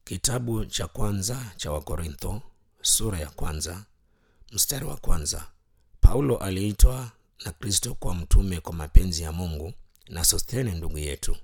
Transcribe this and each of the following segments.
Kitabu cha kwanza cha Wakorintho sura ya kwanza mstari wa kwanza. Paulo aliitwa na Kristo kwa mtume kwa mapenzi ya Mungu na Sosthene ndugu yetu.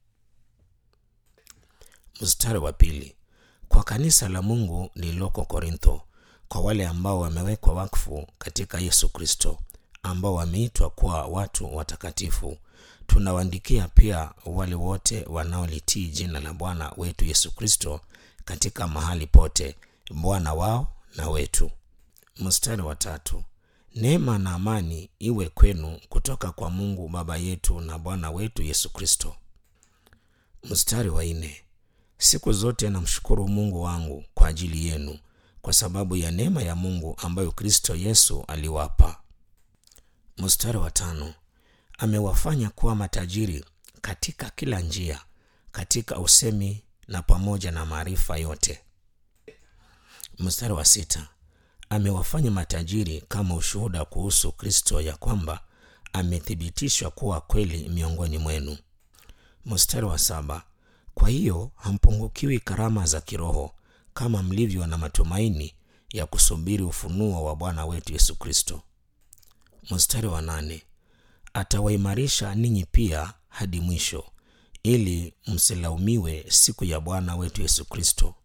Mstari wa pili. Kwa kanisa la Mungu lililoko Korintho, kwa wale ambao wamewekwa wakfu katika Yesu Kristo, ambao wameitwa kuwa watu watakatifu, tunawaandikia pia wale wote wanaolitii jina la Bwana wetu Yesu Kristo katika mahali pote, Bwana wao na wetu. Mstari wa tatu. Neema na amani iwe kwenu kutoka kwa Mungu Baba yetu na Bwana wetu Yesu Kristo. Mstari wa nne. Siku zote namshukuru Mungu wangu kwa ajili yenu kwa sababu ya neema ya Mungu ambayo Kristo Yesu aliwapa. Mstari wa tano. Amewafanya kuwa matajiri katika kila njia, katika usemi na pamoja na maarifa yote. Mstari wa sita. Amewafanya matajiri kama ushuhuda kuhusu Kristo, ya kwamba amethibitishwa kuwa kweli miongoni mwenu. Mstari wa saba. Kwa hiyo hampungukiwi karama za kiroho kama mlivyo na matumaini ya kusubiri ufunuo wa Bwana wetu Yesu Kristo. Mstari wa nane. Atawaimarisha ninyi pia hadi mwisho, ili msilaumiwe siku ya Bwana wetu Yesu Kristo.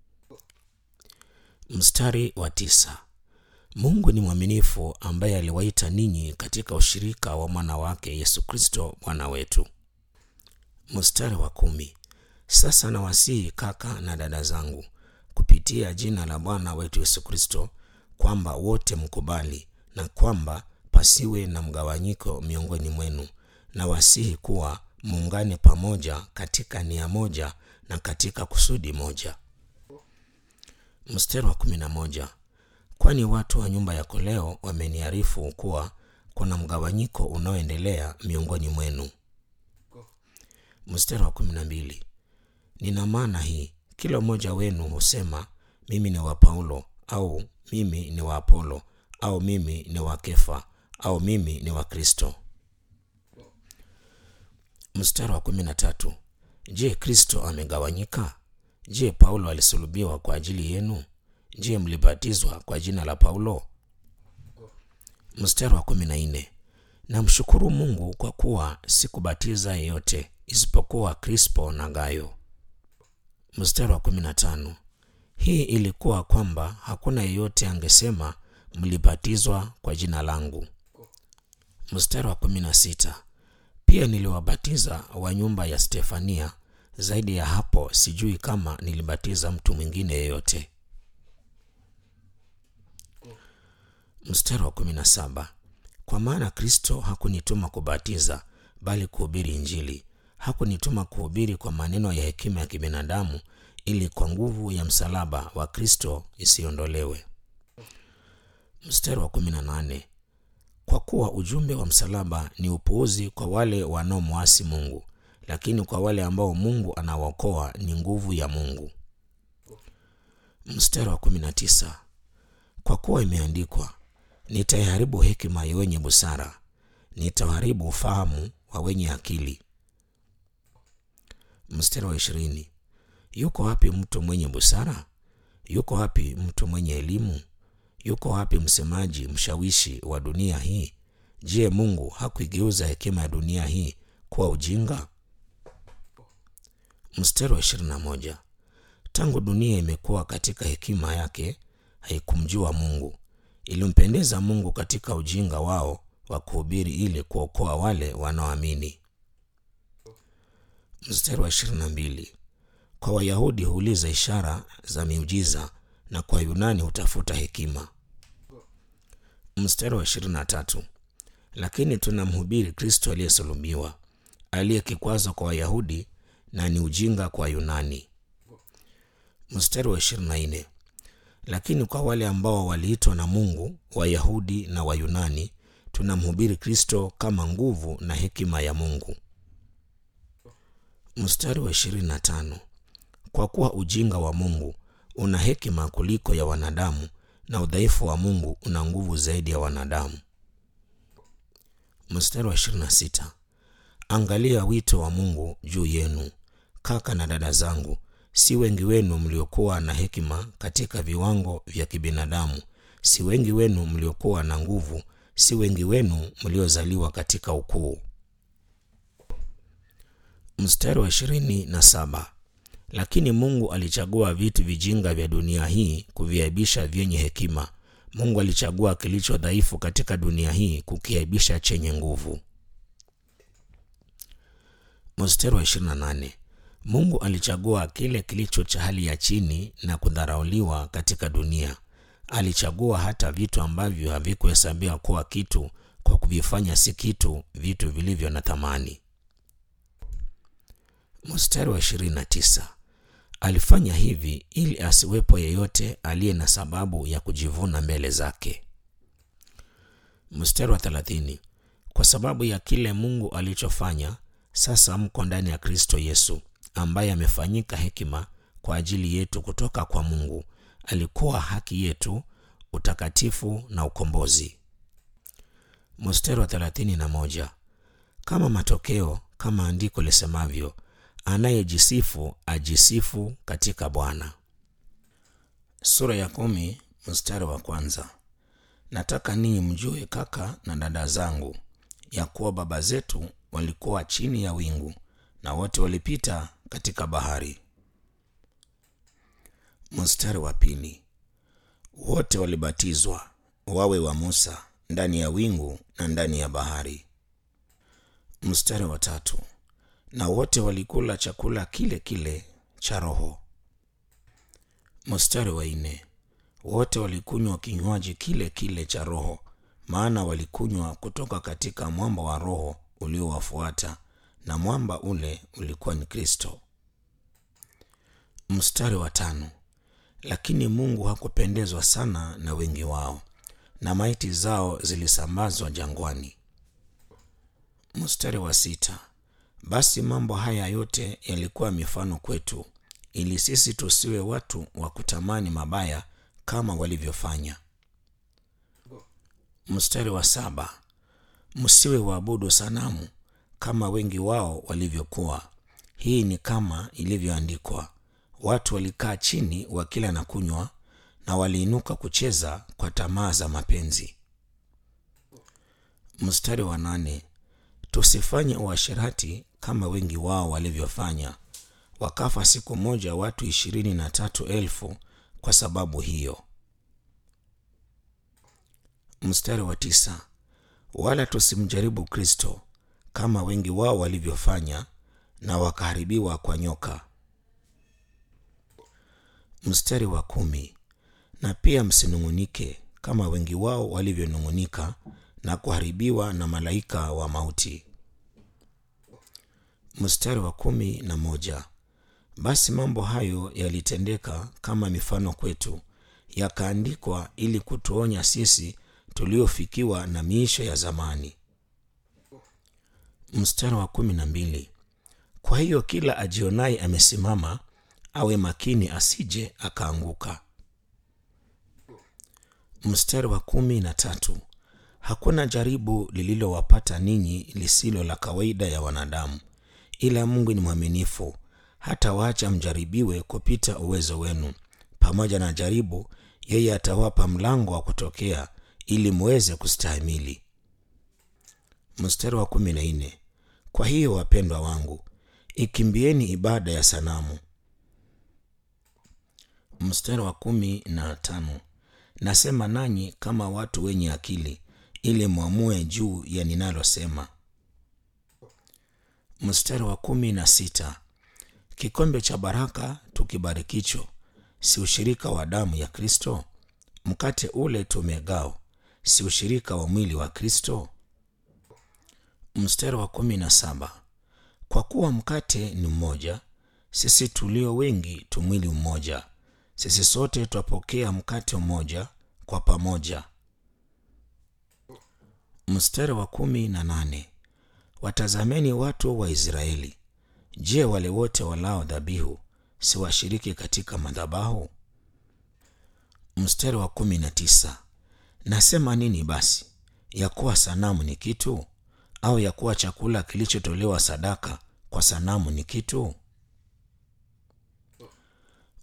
Mstari wa tisa. Mungu ni mwaminifu ambaye aliwaita ninyi katika ushirika wa mwana wake Yesu Kristo Bwana wetu. Mstari wa kumi. Sasa nawasihi kaka na dada zangu kupitia jina la Bwana wetu Yesu Kristo kwamba wote mkubali na kwamba pasiwe na mgawanyiko miongoni mwenu, na wasihi kuwa muungane pamoja katika nia moja na katika kusudi moja. Mstari wa kumi na moja. Kwani watu wa nyumba yako leo wameniarifu kuwa kuna mgawanyiko unaoendelea miongoni mwenu. Mstari wa kumi na mbili. Nina maana hii, kila mmoja wenu husema mimi ni wa Paulo, au mimi ni wa Apolo, au mimi ni wa Kefa, au mimi ni wa Kristo. Mstari wa kumi na tatu. Je, Kristo amegawanyika? Je, Paulo alisulubiwa kwa ajili yenu? Je, mlibatizwa kwa jina la Paulo? Mstari wa kumi na nne. Namshukuru Mungu kwa kuwa sikubatiza yeyote isipokuwa Krispo na Gayo. Mstari wa kumi na tano. Hii ilikuwa kwamba hakuna yeyote angesema mlibatizwa kwa jina langu. Mstari wa kumi na sita. Pia niliwabatiza wa nyumba ya Stefania. Zaidi ya hapo sijui kama nilibatiza mtu mwingine yeyote. Mstari wa kumi na saba. Kwa maana Kristo hakunituma kubatiza, bali kuhubiri Injili. Hakunituma kuhubiri kwa maneno ya hekima ya kibinadamu, ili kwa nguvu ya msalaba wa Kristo isiondolewe. Mstari wa kumi na nane. Kwa kuwa ujumbe wa msalaba ni upuuzi kwa wale wanaomwasi Mungu, lakini kwa wale ambao Mungu anawaokoa ni nguvu ya Mungu. Mstari wa kumi na tisa. Kwa kuwa imeandikwa, nitaiharibu hekima ya wenye busara, nitaharibu ufahamu wa wenye akili. Mstari wa ishirini. Yuko wapi mtu mwenye busara? Yuko wapi mtu mwenye elimu? Yuko wapi msemaji mshawishi wa dunia hii? Je, Mungu hakuigeuza hekima ya dunia hii kuwa ujinga? Mstari wa ishirini na moja. Tangu dunia imekuwa katika hekima yake, haikumjua Mungu. Ilimpendeza Mungu katika ujinga wao wa kuhubiri, ili kuokoa wale wanaoamini. Mstari wa ishirini na mbili. Kwa Wayahudi huuliza ishara za miujiza na kwa Yunani hutafuta hekima. Mstari wa ishirini na tatu. Lakini tunamhubiri Kristo aliyesulubiwa, aliye kikwazo kwa Wayahudi na ni ujinga kwa Yunani. Mstari wa ishirini na nne. Lakini kwa wale ambao waliitwa na Mungu, Wayahudi na Wayunani, tunamhubiri Kristo kama nguvu na hekima ya Mungu. Mstari wa ishirini na tano. Kwa kuwa ujinga wa Mungu una hekima kuliko ya wanadamu, na udhaifu wa Mungu una nguvu zaidi ya wanadamu. Mstari wa ishirini na sita. Angalia wito wa Mungu juu yenu, kaka na dada zangu, si wengi wenu mliokuwa na hekima katika viwango vya kibinadamu, si wengi wenu mliokuwa na nguvu, si wengi wenu mliozaliwa katika ukuu. Mstari wa ishirini na saba. Lakini Mungu alichagua vitu vijinga vya dunia hii kuviaibisha vyenye hekima. Mungu alichagua kilicho dhaifu katika dunia hii kukiaibisha chenye nguvu. Mstari wa 28. Mungu alichagua kile kilicho cha hali ya chini na kudharauliwa katika dunia. Alichagua hata vitu ambavyo havikuhesabiwa kuwa kitu kwa kuvifanya si kitu, vitu vilivyo na thamani. Mstari wa 29. Alifanya hivi ili asiwepo yeyote aliye na sababu ya kujivuna mbele zake. Mstari wa 30. Kwa sababu ya kile Mungu alichofanya, sasa mko ndani ya Kristo Yesu, ambaye amefanyika hekima kwa ajili yetu kutoka kwa Mungu. Alikuwa haki yetu, utakatifu na ukombozi. Mstari wa 31. Kama matokeo, kama andiko lisemavyo, anayejisifu ajisifu katika Bwana. Sura ya kumi mstari wa kwanza. Nataka ninyi mjue, kaka na dada zangu, ya kuwa baba zetu walikuwa chini ya wingu na wote walipita katika bahari. Mstari wa pili. Wote walibatizwa wawe wa Musa ndani ya wingu na ndani ya bahari. Mstari wa tatu. Na wote walikula chakula kile kile cha roho. Mstari wa nne. Wote walikunywa kinywaji kile kile cha roho, maana walikunywa kutoka katika mwamba wa roho uliowafuata, na mwamba ule ulikuwa ni Kristo. Mstari wa tano. Lakini Mungu hakupendezwa sana na wengi wao, na maiti zao zilisambazwa jangwani. Mstari wa sita. Basi mambo haya yote yalikuwa mifano kwetu, ili sisi tusiwe watu wa kutamani mabaya kama walivyofanya. Mstari wa saba. Msiwe waabudu sanamu kama wengi wao walivyokuwa. Hii ni kama ilivyoandikwa, watu walikaa chini wakila na kunywa, na waliinuka kucheza kwa tamaa za mapenzi. Mstari wa nane. Tusifanye uasherati kama wengi wao walivyofanya, wakafa siku moja watu ishirini na tatu elfu kwa sababu hiyo. Mstari wa tisa. Wala tusimjaribu Kristo kama wengi wao walivyofanya, na wakaharibiwa kwa nyoka. Mstari wa kumi. Na pia msinung'unike kama wengi wao walivyonung'unika na kuharibiwa na malaika wa mauti. Mstari wa kumi na moja. Basi mambo hayo yalitendeka kama mifano kwetu, yakaandikwa ili kutuonya sisi tuliofikiwa na miisho ya zamani. Mstari wa kumi na mbili. Kwa hiyo kila ajionaye amesimama awe makini, asije akaanguka. Mstari wa kumi na tatu. Hakuna jaribu lililowapata ninyi lisilo la kawaida ya wanadamu, ila Mungu ni mwaminifu, hata waacha mjaribiwe kupita uwezo wenu. Pamoja na jaribu, yeye atawapa mlango wa kutokea, ili muweze kustahimili. Mstari wa kumi na nne. Kwa hiyo wapendwa wangu, ikimbieni ibada ya sanamu. Mstari wa kumi na tano. Nasema nanyi kama watu wenye akili, ili mwamue juu ya ninalosema. Mstari wa kumi na sita. Kikombe cha baraka tukibarikicho, si ushirika wa damu ya Kristo? Mkate ule tumegao, si ushirika wa mwili wa Kristo? Mstari wa kumi na saba. Kwa kuwa mkate ni mmoja, sisi tulio wengi tu mwili mmoja, sisi sote twapokea mkate mmoja kwa pamoja. Mstari wa kumi na nane. Watazameni watu wa Israeli. Je, wale wote walao dhabihu si washiriki katika madhabahu? Mstari wa kumi na tisa. Nasema nini basi? Ya kuwa sanamu ni kitu, au ya kuwa chakula kilichotolewa sadaka kwa sanamu ni kitu?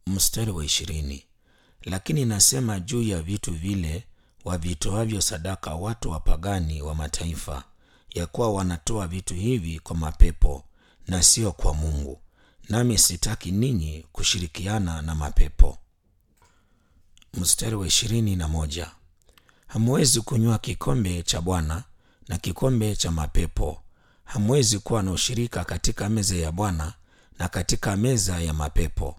Mstari wa ishirini. Lakini nasema juu ya vitu vile wavitoavyo sadaka watu wapagani wa mataifa, ya kuwa wanatoa vitu hivi kwa mapepo na sio kwa Mungu, nami sitaki ninyi kushirikiana na mapepo. Mstari wa ishirini na moja. Hamwezi kunywa kikombe cha Bwana na kikombe cha mapepo. Hamwezi kuwa na ushirika katika meza ya Bwana na katika meza ya mapepo.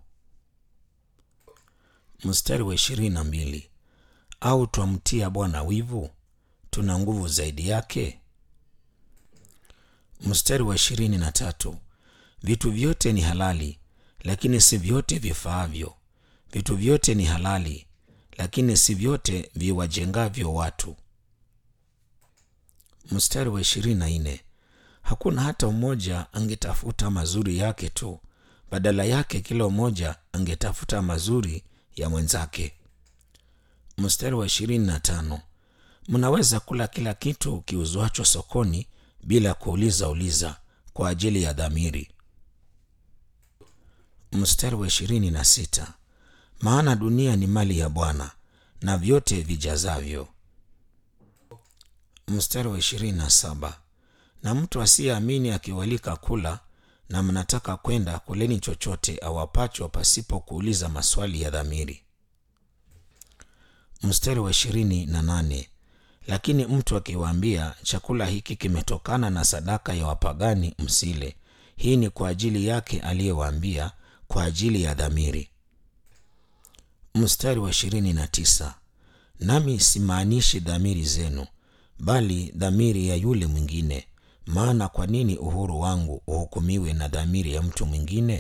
Mstari wa ishirini na mbili. Au twamtia Bwana wivu? Tuna nguvu zaidi yake? Mstari wa ishirini na tatu. Vitu vyote ni halali, lakini si vyote vifaavyo. Vitu vyote ni halali, lakini si vyote viwajengavyo watu. Mstari wa ishirini na nne. Hakuna hata mmoja angetafuta mazuri yake tu, badala yake kila mmoja angetafuta mazuri ya mwenzake. Mstari wa ishirini na tano. Mnaweza kula kila kitu kiuzwacho sokoni bila kuuliza uliza kwa ajili ya dhamiri. Mstari wa ishirini na sita. Maana dunia ni mali ya Bwana na vyote vijazavyo. Mstari wa ishirini na saba. Na mtu asiyeamini akiwalika kula na mnataka kwenda, kuleni chochote awapacho pasipo kuuliza maswali ya dhamiri. Mstari wa ishirini na nane. Lakini mtu akiwaambia, chakula hiki kimetokana na sadaka ya wapagani, msile; hii ni kwa ajili yake aliyewaambia, kwa ajili ya dhamiri. Mstari wa ishirini na tisa. Nami simaanishi dhamiri zenu, bali dhamiri ya yule mwingine. Maana kwa nini uhuru wangu uhukumiwe na dhamiri ya mtu mwingine?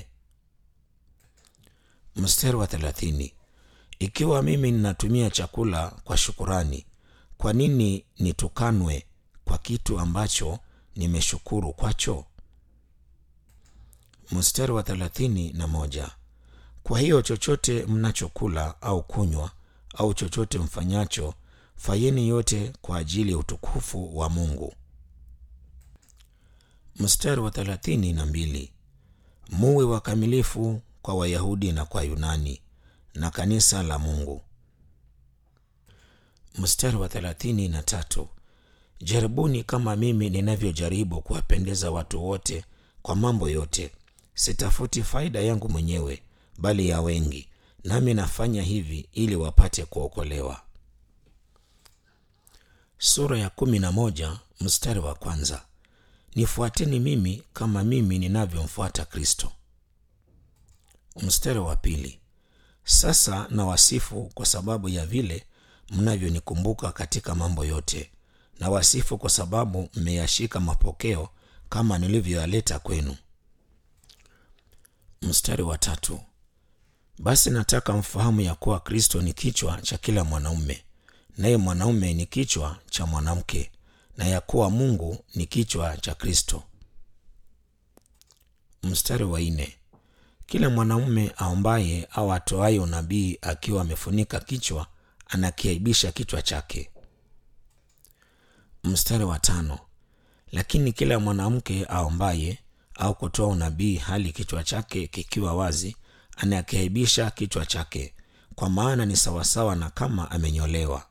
Mstari wa thelathini. Ikiwa mimi ninatumia chakula kwa shukurani, kwa nini nitukanwe kwa kitu ambacho nimeshukuru kwacho? Mstari wa thelathini na moja. Kwa hiyo chochote mnachokula au kunywa au chochote mfanyacho, fanyeni yote kwa ajili ya utukufu wa Mungu. Mstari wa thelathini na mbili. Muwe wakamilifu kwa Wayahudi na kwa Yunani na kanisa la Mungu. Mstari wa thelathini na tatu. Jaribuni kama mimi ninavyojaribu kuwapendeza watu wote kwa mambo yote. Sitafuti faida yangu mwenyewe, bali ya wengi, nami nafanya hivi ili wapate kuokolewa. Sura ya kumi na moja mstari wa kwanza. Nifuateni mimi kama mimi ninavyomfuata Kristo. Mstari wa pili. Sasa na wasifu kwa sababu ya vile mnavyonikumbuka katika mambo yote, na wasifu kwa sababu mmeyashika mapokeo kama nilivyoyaleta kwenu. Mstari wa tatu. Basi nataka mfahamu ya kuwa Kristo ni kichwa cha kila mwanaume, naye mwanaume ni kichwa cha mwanamke, na ya kuwa Mungu ni kichwa cha Kristo. Mstari wa nne. Kila mwanaume aombaye au atoaye unabii akiwa amefunika kichwa anakiaibisha kichwa chake. Mstari wa tano. Lakini kila mwanamke aombaye au kutoa unabii hali kichwa chake kikiwa wazi anakiaibisha kichwa chake, kwa maana ni sawasawa na kama amenyolewa.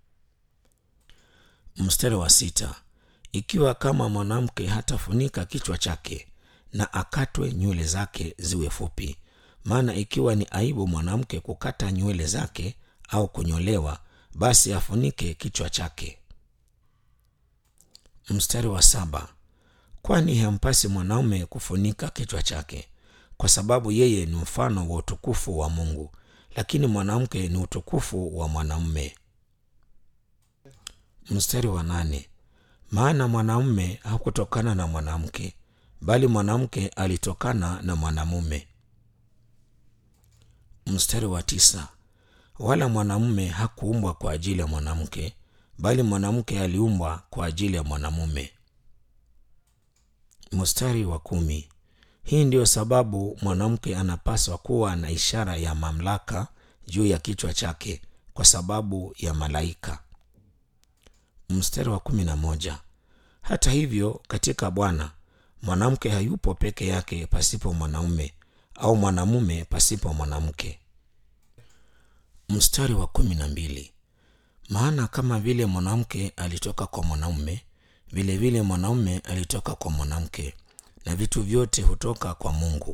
Mstari wa sita. Ikiwa kama mwanamke hatafunika kichwa chake na akatwe nywele zake ziwe fupi, maana ikiwa ni aibu mwanamke kukata nywele zake au kunyolewa, basi afunike kichwa chake. Mstari wa saba. Kwani hampasi mwanaume kufunika kichwa chake, kwa sababu yeye ni mfano wa utukufu wa Mungu, lakini mwanamke ni utukufu wa mwanamume. Mstari wa nane. Maana mwanamume hakutokana na mwanamke, bali mwanamke alitokana na mwanamume. Mstari wa tisa. Wala mwanamume hakuumbwa kwa ajili ya mwanamke, bali mwanamke aliumbwa kwa ajili ya mwanamume. Mstari wa kumi. Hii ndiyo sababu mwanamke anapaswa kuwa na ishara ya mamlaka juu ya kichwa chake kwa sababu ya malaika. Mstari wa kumi na moja. Hata hivyo katika Bwana mwanamke hayupo peke yake pasipo mwanaume, au mwanamume pasipo mwanamke. Mstari wa kumi na mbili. Maana kama vile mwanamke alitoka kwa mwanamume, vile vile mwanaume alitoka kwa mwanamke, na vitu vyote hutoka kwa Mungu.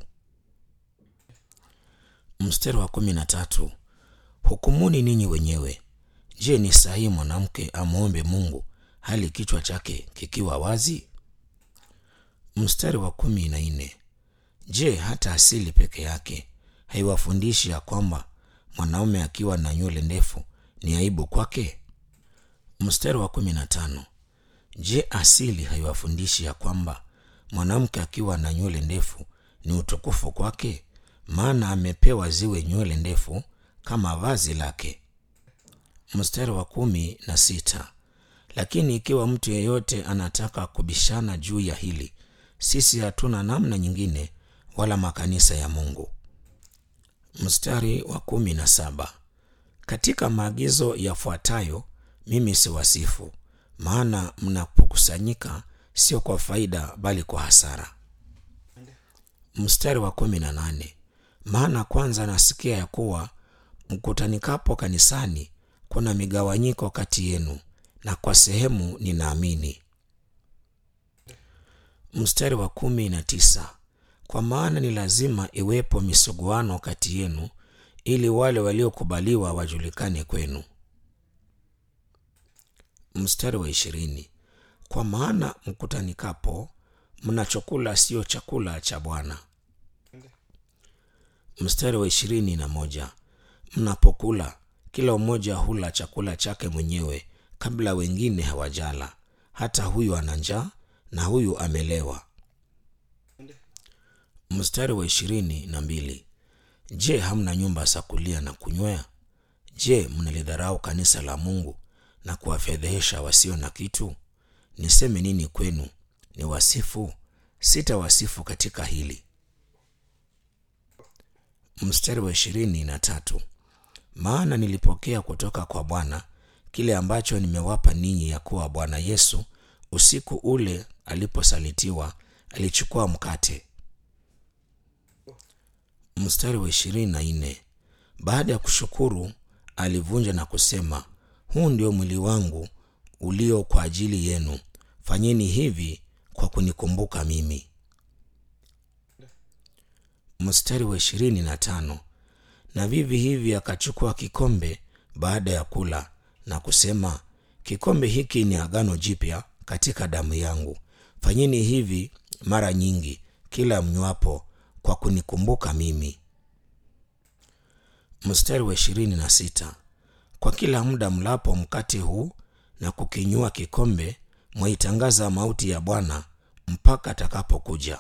Mstari wa kumi na tatu. Hukumuni ninyi wenyewe. Je, ni sahihi mwanamke amwombe Mungu hali kichwa chake kikiwa wazi? Mstari wa kumi na nne. Je, hata asili peke yake haiwafundishi ya kwamba mwanaume akiwa na nywele ndefu ni aibu kwake? Mstari wa kumi na tano. Je, asili haiwafundishi ya kwamba mwanamke akiwa na nywele ndefu ni utukufu kwake? Maana amepewa ziwe nywele ndefu kama vazi lake. Mstari wa kumi na sita. Lakini ikiwa mtu yeyote anataka kubishana juu ya hili, sisi hatuna namna nyingine wala makanisa ya Mungu. Mstari wa kumi na saba. Katika maagizo yafuatayo mimi siwasifu, maana mnapokusanyika sio kwa faida bali kwa hasara. Mstari wa kumi na nane. Maana kwanza nasikia ya kuwa mkutanikapo kanisani kuna migawanyiko kati yenu, na kwa sehemu ninaamini. Mstari wa kumi na tisa. Kwa maana ni lazima iwepo misuguano kati yenu, ili wale waliokubaliwa wajulikane kwenu. Mstari wa ishirini. Kwa maana mkutanikapo mna chakula sio chakula cha Bwana. Mstari wa ishirini na moja. Mnapokula kila mmoja hula chakula chake mwenyewe kabla wengine hawajala, hata huyu ana njaa na huyu amelewa. Mstari wa ishirini na mbili. Je, hamna nyumba za kulia na kunywea? Je, mnalidharau kanisa la Mungu na kuwafedhehesha wasio na kitu? Niseme nini kwenu? Ni wasifu? Sitawasifu katika hili. Mstari wa ishirini na tatu. Maana nilipokea kutoka kwa Bwana kile ambacho nimewapa ninyi, ya kuwa Bwana Yesu usiku ule aliposalitiwa alichukua mkate. Mstari wa ishirini na nne. Baada ya kushukuru alivunja na kusema, huu ndio mwili wangu ulio kwa ajili yenu, fanyeni hivi kwa kunikumbuka mimi. Mstari wa ishirini na tano. Na vivi hivi akachukua kikombe baada ya kula na kusema, kikombe hiki ni agano jipya katika damu yangu, fanyeni hivi mara nyingi kila mnywapo kwa kunikumbuka mimi. Mstari wa ishirini na sita. Kwa kila muda mlapo mkate huu na kukinywa kikombe, mwaitangaza mauti ya Bwana mpaka atakapokuja.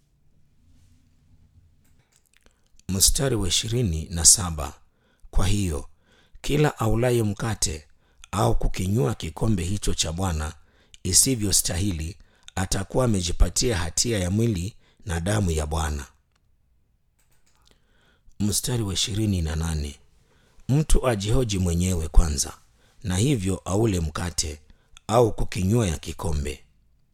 Mstari wa ishirini na saba. Kwa hiyo kila aulaye mkate au kukinywa kikombe hicho cha Bwana isivyostahili atakuwa amejipatia hatia ya mwili na damu ya Bwana. Mstari wa ishirini na nane. Mtu ajihoji mwenyewe kwanza, na hivyo aule mkate au kukinywa ya kikombe.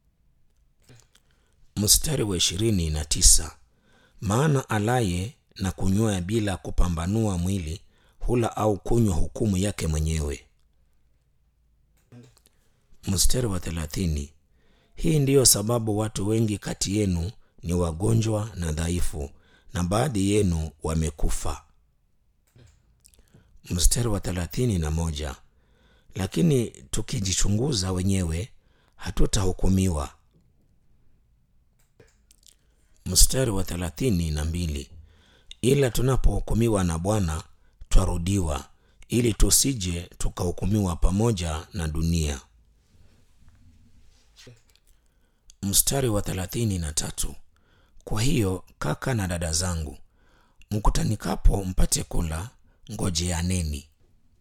Mstari wa ishirini na tisa. Maana alaye na kunywea bila kupambanua mwili hula au kunywa hukumu yake mwenyewe. Mstari wa thelathini. Hii ndiyo sababu watu wengi kati yenu ni wagonjwa na dhaifu, na baadhi yenu wamekufa. Mstari wa thelathini na moja. Lakini tukijichunguza wenyewe hatutahukumiwa. Mstari wa thelathini na mbili. Ila tunapohukumiwa na Bwana twarudiwa, ili tusije tukahukumiwa pamoja na dunia. Mstari wa thelathini na tatu. Kwa hiyo kaka na dada zangu, mkutanikapo mpate kula, ngojeaneni.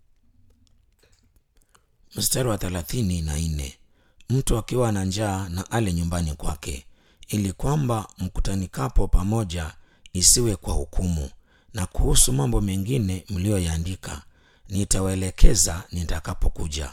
Mstari wa thelathini na nne. Mtu akiwa na njaa na ale nyumbani kwake, ili kwamba mkutanikapo pamoja isiwe kwa hukumu. Na kuhusu mambo mengine mliyoyaandika nitawaelekeza nitakapokuja.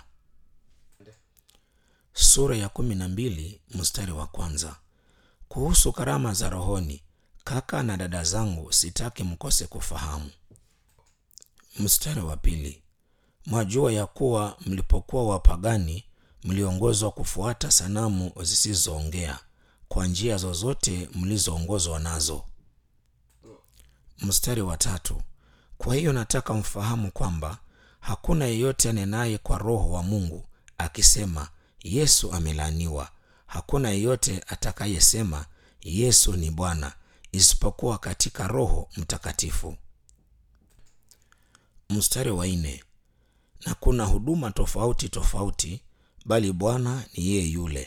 Sura ya kumi na mbili mstari wa kwanza. Kuhusu karama za rohoni, kaka na dada zangu sitaki mkose kufahamu mstari wa pili mwajua ya kuwa mlipokuwa wapagani mliongozwa kufuata sanamu zisizoongea kwa njia zozote mlizoongozwa nazo mstari wa tatu kwa hiyo nataka mfahamu kwamba hakuna yeyote anenaye kwa roho wa mungu akisema yesu amelaaniwa hakuna yeyote atakayesema yesu ni bwana isipokuwa katika roho mtakatifu mstari wa nne na kuna huduma tofauti tofauti bali bwana ni yeye yule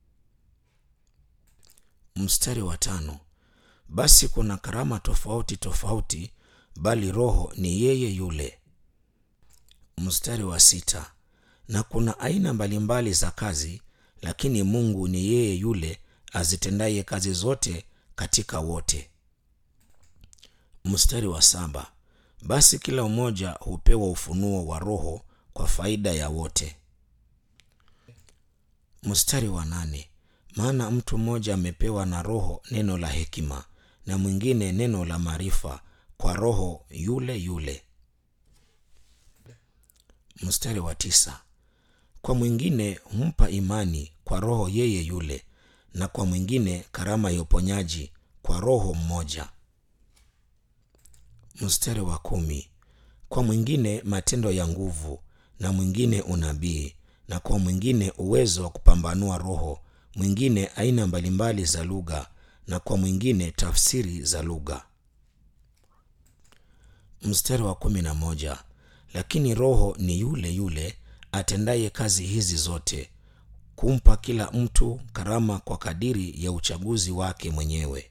mstari wa tano basi kuna karama tofauti tofauti bali roho ni yeye yule mstari wa sita na kuna aina mbalimbali za kazi lakini mungu ni yeye yule azitendaye kazi zote katika wote mstari wa saba basi kila mmoja hupewa ufunuo wa roho kwa faida ya wote mstari wa nane maana mtu mmoja amepewa na roho neno la hekima na mwingine neno la maarifa kwa roho yule yule mstari wa tisa kwa mwingine humpa imani kwa roho yeye yule na kwa mwingine karama ya uponyaji kwa roho mmoja mstari wa kumi kwa mwingine matendo ya nguvu na mwingine unabii na kwa mwingine uwezo wa kupambanua roho mwingine aina mbalimbali za lugha na kwa mwingine tafsiri za lugha mstari wa kumi na moja lakini roho ni yule yule atendaye kazi hizi zote kumpa kila mtu karama kwa kadiri ya uchaguzi wake mwenyewe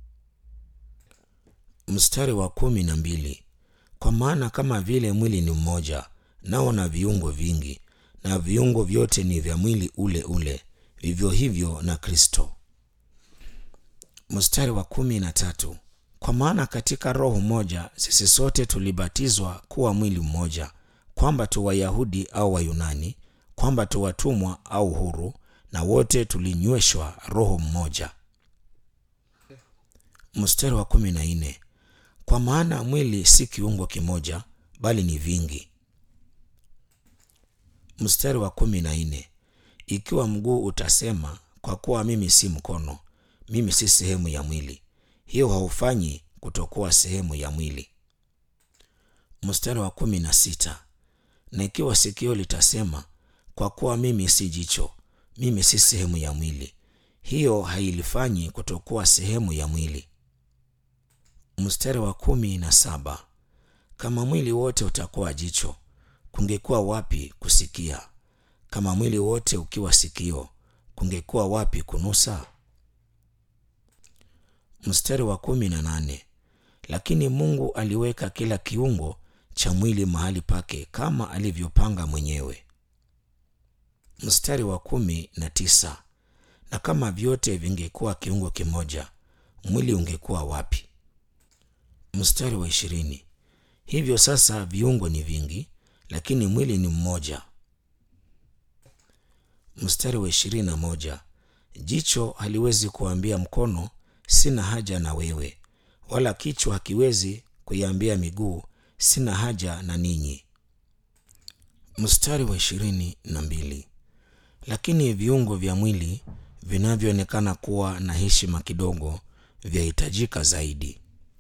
mstari wa kumi na mbili kwa maana kama vile mwili ni mmoja nao na viungo vingi na viungo vyote ni vya mwili ule ule vivyo hivyo na kristo mstari wa kumi na tatu kwa maana katika roho moja sisi sote tulibatizwa kuwa mwili mmoja kwamba tu wayahudi au wayunani kwamba tu watumwa au huru na wote tulinyweshwa roho mmoja mstari wa kumi na nne kwa maana mwili si kiungo kimoja bali ni vingi mstari wa kumi na nne ikiwa mguu utasema kwa kuwa mimi si mkono mimi si sehemu ya mwili hiyo haufanyi kutokuwa sehemu ya mwili mstari wa kumi na sita na ikiwa sikio litasema kwa kuwa mimi si jicho mimi si sehemu ya mwili hiyo hailifanyi kutokuwa sehemu ya mwili mstari wa kumi na saba kama mwili wote utakuwa jicho kungekuwa wapi kusikia kama mwili wote ukiwa sikio kungekuwa wapi kunusa mstari wa kumi na nane lakini mungu aliweka kila kiungo cha mwili mahali pake kama alivyopanga mwenyewe mstari wa kumi na tisa na kama vyote vingekuwa kiungo kimoja mwili ungekuwa wapi mstari wa ishirini hivyo sasa viungo ni vingi lakini mwili ni mmoja mstari wa ishirini na moja jicho haliwezi kuambia mkono sina haja na wewe wala kichwa hakiwezi kuiambia miguu sina haja na ninyi mstari wa ishirini na mbili lakini viungo vya mwili vinavyoonekana kuwa na heshima kidogo vyahitajika zaidi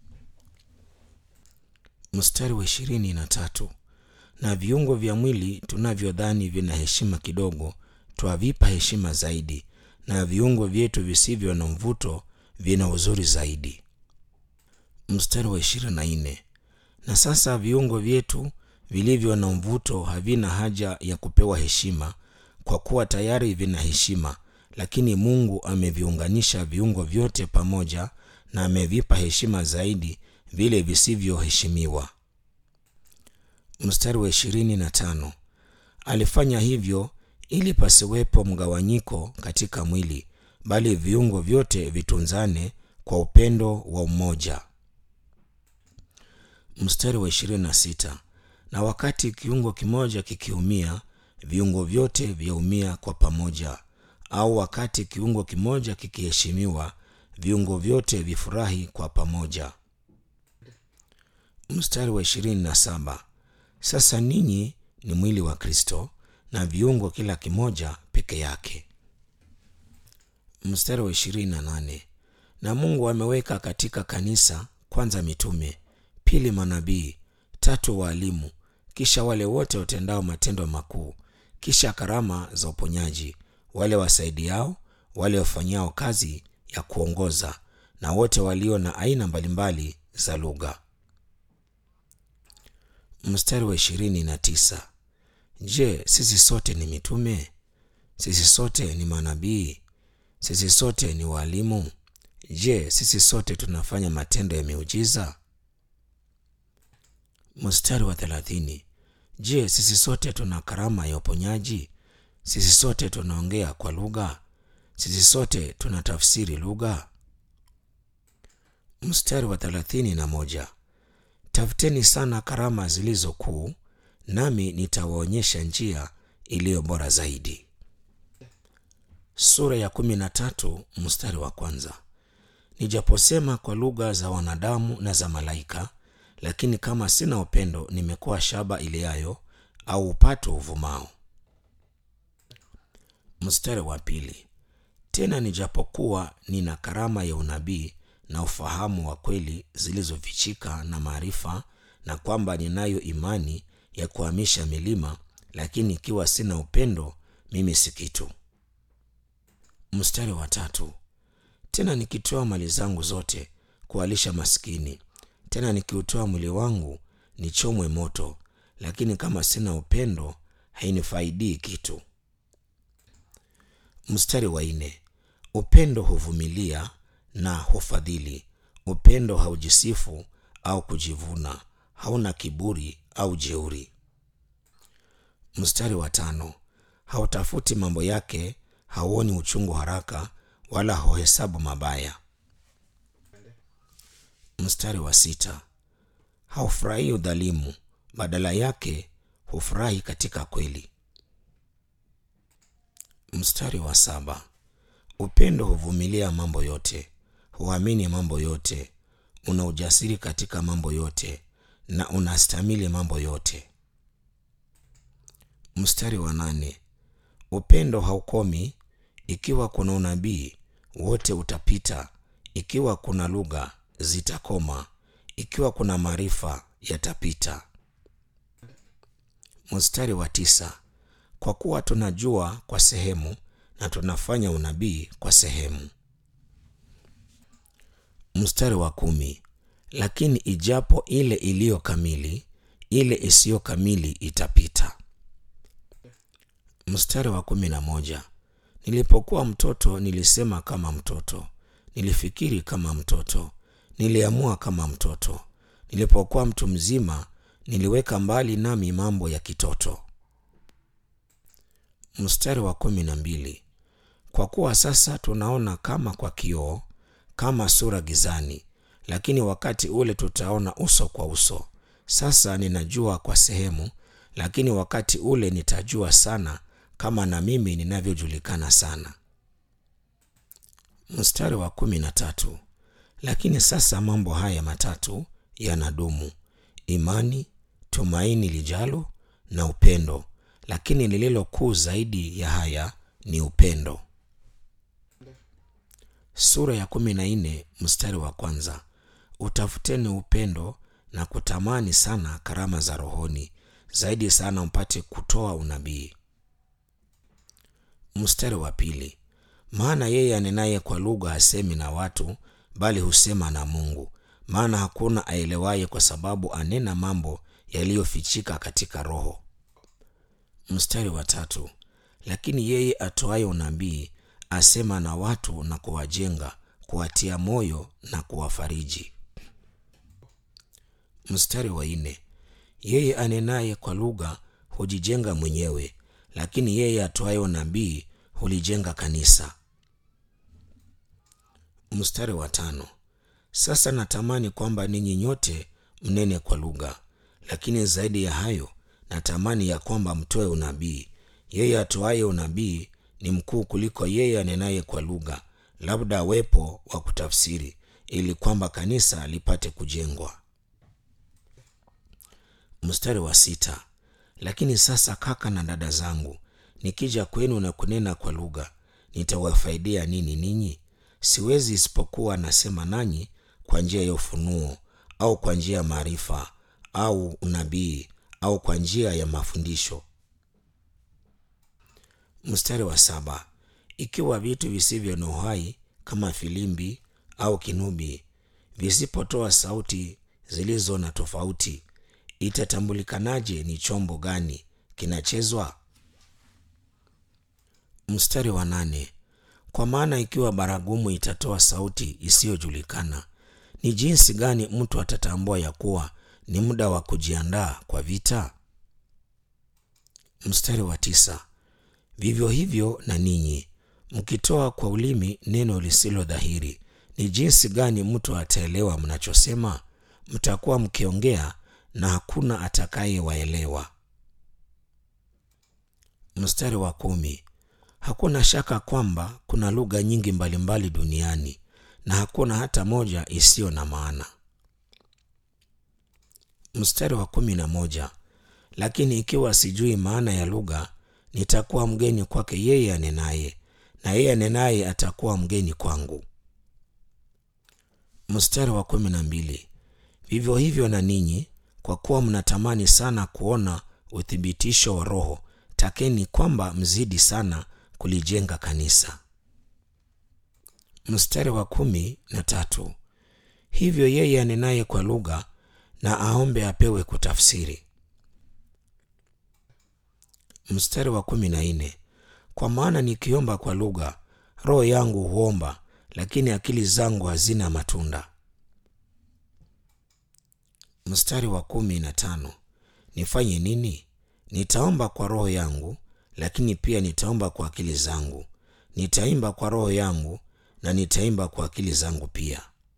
mstari wa ishirini na tatu na viungo vya mwili tunavyodhani vina heshima kidogo twavipa heshima zaidi na viungo vyetu visivyo na mvuto vina uzuri zaidi mstari wa ishirini na nne na sasa viungo vyetu vilivyo na mvuto havina haja ya kupewa heshima kwa kuwa tayari vina heshima lakini mungu ameviunganisha viungo vyote pamoja na amevipa heshima zaidi vile visivyoheshimiwa mstari wa ishirini na tano alifanya hivyo ili pasiwepo mgawanyiko katika mwili bali viungo vyote vitunzane kwa upendo wa umoja mstari wa ishirini na sita na wakati kiungo kimoja kikiumia viungo vyote vyaumia kwa pamoja au wakati kiungo kimoja kikiheshimiwa viungo vyote vifurahi kwa pamoja. Mstari wa ishirini na saba. Sasa ninyi ni mwili wa Kristo na viungo kila kimoja peke yake. Mstari wa ishirini na nane. Na Mungu ameweka katika kanisa kwanza mitume, pili manabii, tatu waalimu, kisha wale wote watendao matendo makuu, kisha karama za uponyaji, wale wasaidiao, wale wafanyao kazi ya kuongoza, na wote walio na aina mbalimbali za lugha. Mstari wa ishirini na tisa. Je, sisi sote ni mitume? Sisi sote ni manabii? Sisi sote ni waalimu? Je, sisi sote tunafanya matendo ya miujiza? Mstari wa thelathini. Je, sisi sote tuna karama ya uponyaji? Sisi sote tunaongea kwa lugha? Sisi sote tunatafsiri lugha? Mstari wa thelathini na moja. Tafuteni sana karama zilizo kuu, nami nitawaonyesha njia iliyo bora zaidi. Sura ya kumi na tatu mstari wa kwanza. Nijaposema kwa lugha za wanadamu na za malaika, lakini kama sina upendo, nimekuwa shaba iliayo au upato uvumao. Mstari wa pili. Tena nijapokuwa nina karama ya unabii na ufahamu wa kweli zilizofichika na maarifa, na kwamba ninayo imani ya kuhamisha milima, lakini ikiwa sina upendo, mimi si kitu. Mstari wa tatu. Tena nikitoa mali zangu zote kuwalisha maskini, tena nikiutoa mwili wangu nichomwe moto, lakini kama sina upendo, hainifaidii kitu. Mstari wa nne. Upendo huvumilia na hufadhili. Upendo haujisifu au kujivuna, hauna kiburi au jeuri. Mstari wa tano. Hautafuti mambo yake, hauoni uchungu haraka, wala hauhesabu mabaya. Mstari wa sita. Haufurahii udhalimu, badala yake hufurahi katika kweli. Mstari wa saba. Upendo huvumilia mambo yote, huamini mambo yote, una ujasiri katika mambo yote, na unastamili mambo yote. Mstari wa nane. Upendo haukomi. Ikiwa kuna unabii, wote utapita; ikiwa kuna lugha, zitakoma; ikiwa kuna maarifa, yatapita. Mstari wa tisa. Kwa kuwa tunajua kwa sehemu na tunafanya unabii kwa sehemu. Mstari wa kumi. Lakini ijapo ile iliyo kamili, ile isiyo kamili itapita. Mstari wa kumi na moja. Nilipokuwa mtoto nilisema kama mtoto, nilifikiri kama mtoto, niliamua kama mtoto. Nilipokuwa mtu mzima, niliweka mbali nami mambo ya kitoto. Mstari wa kumi na mbili. Kwa kuwa sasa tunaona kama kwa kioo, kama sura gizani, lakini wakati ule tutaona uso kwa uso. Sasa ninajua kwa sehemu, lakini wakati ule nitajua sana, kama na mimi ninavyojulikana sana. Mstari wa kumi na tatu. Lakini sasa mambo haya matatu yanadumu: imani, tumaini lijalo, na upendo. Lakini lililo kuu zaidi ya haya ni upendo. Sura ya kumi na nne mstari wa kwanza. Utafuteni upendo na kutamani sana karama za rohoni, zaidi sana mpate kutoa unabii. Mstari wa pili. Maana yeye anenaye kwa lugha hasemi na watu, bali husema na Mungu, maana hakuna aelewaye, kwa sababu anena mambo yaliyofichika katika roho. Mstari wa tatu. Lakini yeye atoaye unabii asema na watu na kuwajenga, kuwatia moyo na kuwafariji. Mstari wa nne. Yeye anenaye kwa lugha hujijenga mwenyewe, lakini yeye atoaye unabii hulijenga kanisa. Mstari wa tano. Sasa natamani kwamba ninyi nyote mnene kwa lugha, lakini zaidi ya hayo natamani ya kwamba mtoe unabii. Yeye atoaye unabii ni mkuu kuliko yeye anenaye kwa lugha, labda awepo wa kutafsiri ili kwamba kanisa lipate kujengwa. Mstari wa sita. Lakini sasa kaka na dada zangu, nikija kwenu na kunena kwa lugha, nitawafaidia nini ninyi? Siwezi isipokuwa nasema nanyi kwa njia ya ufunuo au kwa njia ya maarifa au unabii au kwa njia ya mafundisho. Mstari wa saba. Ikiwa vitu visivyo na uhai kama filimbi au kinubi visipotoa sauti zilizo na tofauti, itatambulikanaje ni chombo gani kinachezwa? Mstari wa nane. Kwa maana ikiwa baragumu itatoa sauti isiyojulikana, ni jinsi gani mtu atatambua ya kuwa ni muda wa kujiandaa kwa vita? Mstari wa tisa. Vivyo hivyo na ninyi mkitoa kwa ulimi neno lisilo dhahiri, ni jinsi gani mtu ataelewa mnachosema? Mtakuwa mkiongea na hakuna atakayewaelewa. Mstari wa kumi. Hakuna shaka kwamba kuna lugha nyingi mbalimbali duniani na hakuna hata moja isiyo na maana. Mstari wa kumi na moja. Lakini ikiwa sijui maana ya lugha, nitakuwa mgeni kwake yeye anenaye, na yeye anenaye atakuwa mgeni kwangu. Mstari wa kumi na mbili. Vivyo hivyo na ninyi, kwa kuwa mnatamani sana kuona uthibitisho wa Roho, takeni kwamba mzidi sana kulijenga kanisa. Mstari wa kumi na tatu. Hivyo yeye anenaye kwa lugha na aombe apewe kutafsiri. Mstari wa kumi na nne. Kwa maana nikiomba kwa lugha, roho yangu huomba, lakini akili zangu hazina matunda. Mstari wa kumi na tano. Nifanye nini? Nitaomba kwa roho yangu, lakini pia nitaomba kwa akili zangu. Nitaimba kwa roho yangu na nitaimba kwa akili zangu pia.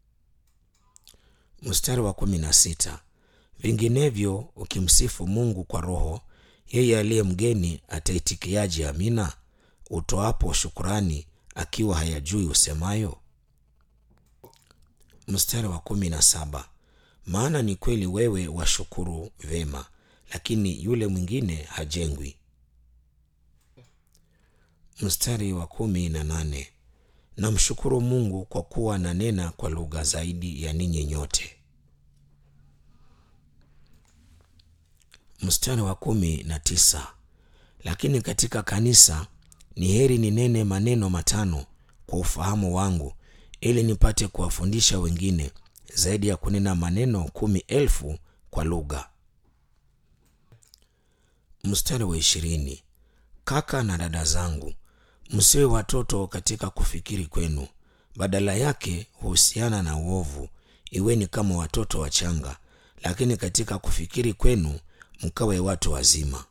Mstari wa kumi na sita. Vinginevyo ukimsifu Mungu kwa roho, yeye aliye mgeni ataitikiaje amina, utoapo shukurani akiwa hayajui usemayo? Mstari wa kumi na saba. Maana ni kweli wewe washukuru vema, lakini yule mwingine hajengwi. Mstari wa kumi na nane. Namshukuru Mungu kwa kuwa nanena kwa lugha zaidi ya ninyi nyote. Mstari wa kumi na tisa. Lakini katika kanisa ni heri ninene maneno matano kwa ufahamu wangu, ili nipate kuwafundisha wengine zaidi ya kunena maneno kumi elfu kwa lugha. Mstari wa ishirini. Kaka na dada zangu, msiwe watoto katika kufikiri kwenu, badala yake huhusiana na uovu. Iweni kama watoto wachanga, lakini katika kufikiri kwenu mkawe watu wazima.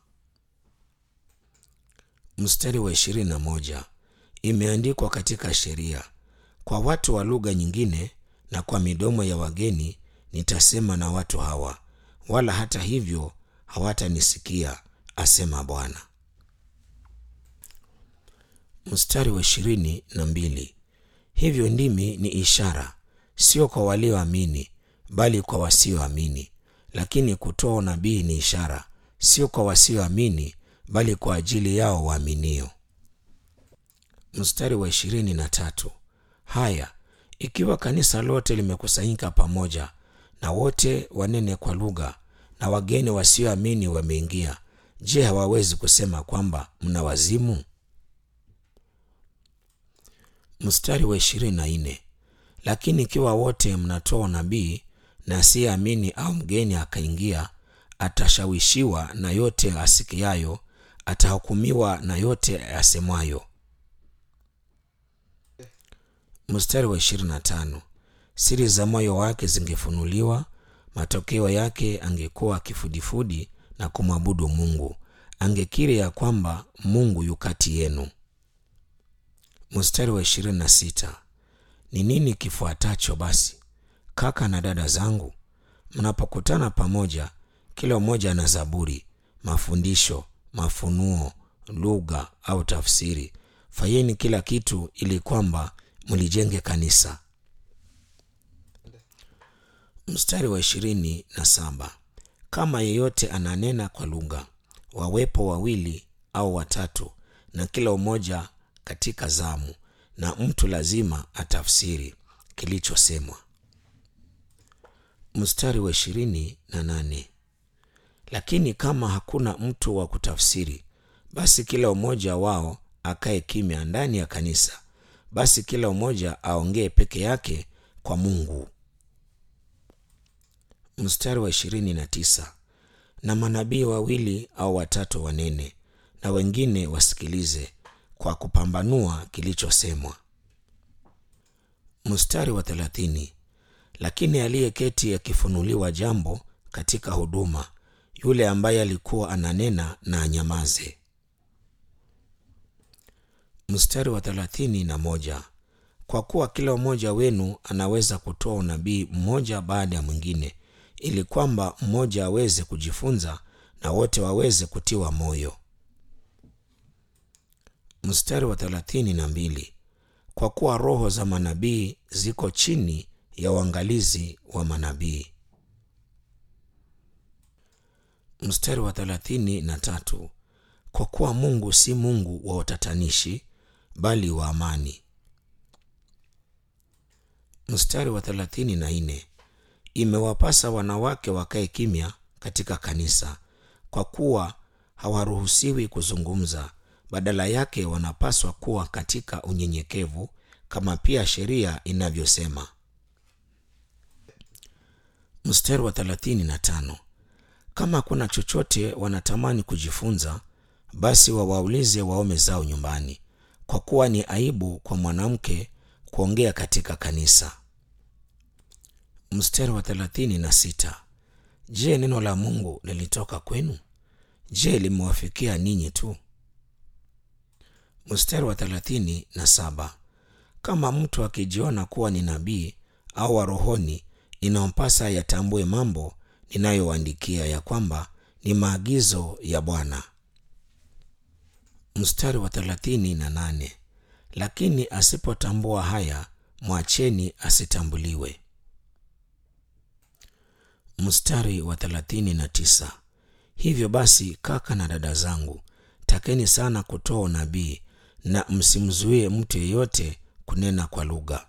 Mstari wa ishirini na moja. Imeandikwa katika sheria, kwa watu wa lugha nyingine na kwa midomo ya wageni nitasema na watu hawa, wala hata hivyo hawatanisikia, asema Bwana. Mstari wa ishirini na mbili. Hivyo ndimi ni ishara, sio kwa walioamini, bali kwa wasioamini. Lakini kutoa unabii ni ishara, sio kwa wasioamini, bali kwa ajili yao waaminio. Mstari wa ishirini na tatu. Haya, ikiwa kanisa lote limekusanyika pamoja, na wote wanene kwa lugha, na wageni wasioamini wameingia, je, hawawezi kusema kwamba mna wazimu? Mstari wa ishirini na nne. Lakini ikiwa wote mnatoa unabii na asiyeamini au mgeni akaingia, atashawishiwa na yote asikiayo, atahukumiwa na yote asemwayo. Mstari wa ishirini na tano. Siri za moyo wake zingefunuliwa, matokeo yake angekuwa kifudifudi na kumwabudu Mungu, angekiri ya kwamba Mungu yu kati yenu. Mstari wa ishirini na sita. Ni nini kifuatacho basi, kaka na dada zangu? Mnapokutana pamoja, kila mmoja ana zaburi, mafundisho, mafunuo, lugha au tafsiri. Fanyeni kila kitu ili kwamba mlijenge kanisa. Mstari wa ishirini na saba kama yeyote ananena kwa lugha, wawepo wawili au watatu, na kila umoja katika zamu, na mtu lazima atafsiri kilichosemwa. Mstari wa ishirini na nane lakini kama hakuna mtu wa kutafsiri, basi kila umoja wao akae kimya ndani ya kanisa, basi kila umoja aongee peke yake kwa Mungu. Mstari wa ishirini na tisa na manabii wawili au watatu wanene, na wengine wasikilize kwa kupambanua kilichosemwa. Mstari wa thelathini lakini aliyeketi akifunuliwa jambo katika huduma, yule ambaye alikuwa ananena na anyamaze. Mstari wa thelathini na moja kwa kuwa kila mmoja wenu anaweza kutoa unabii mmoja baada ya mwingine, ili kwamba mmoja aweze kujifunza na wote waweze kutiwa moyo. Mstari wa thelathini na mbili kwa kuwa roho za manabii ziko chini ya uangalizi wa manabii. Mstari wa thelathini na tatu kwa kuwa Mungu si Mungu wa utatanishi, bali wa amani. Mstari wa thelathini na nne imewapasa wanawake wakae kimya katika kanisa, kwa kuwa hawaruhusiwi kuzungumza, badala yake wanapaswa kuwa katika unyenyekevu, kama pia sheria inavyosema. Mstari wa thelathini na tano kama kuna chochote wanatamani kujifunza, basi wawaulize waume zao nyumbani, kwa kuwa ni aibu kwa mwanamke kuongea katika kanisa. Mstari wa thelathini na sita je, neno la Mungu lilitoka kwenu? Je, limewafikia ninyi tu? Mstari wa thelathini na saba kama mtu akijiona kuwa ni nabii au wa rohoni, inampasa yatambue mambo ninayowaandikia ya kwamba ni maagizo ya Bwana. Mstari wa thelathini na nane lakini asipotambua haya, mwacheni asitambuliwe. Mstari wa thelathini na tisa hivyo basi, kaka na dada zangu, takeni sana kutoa unabii na msimzuie mtu yeyote kunena kwa lugha.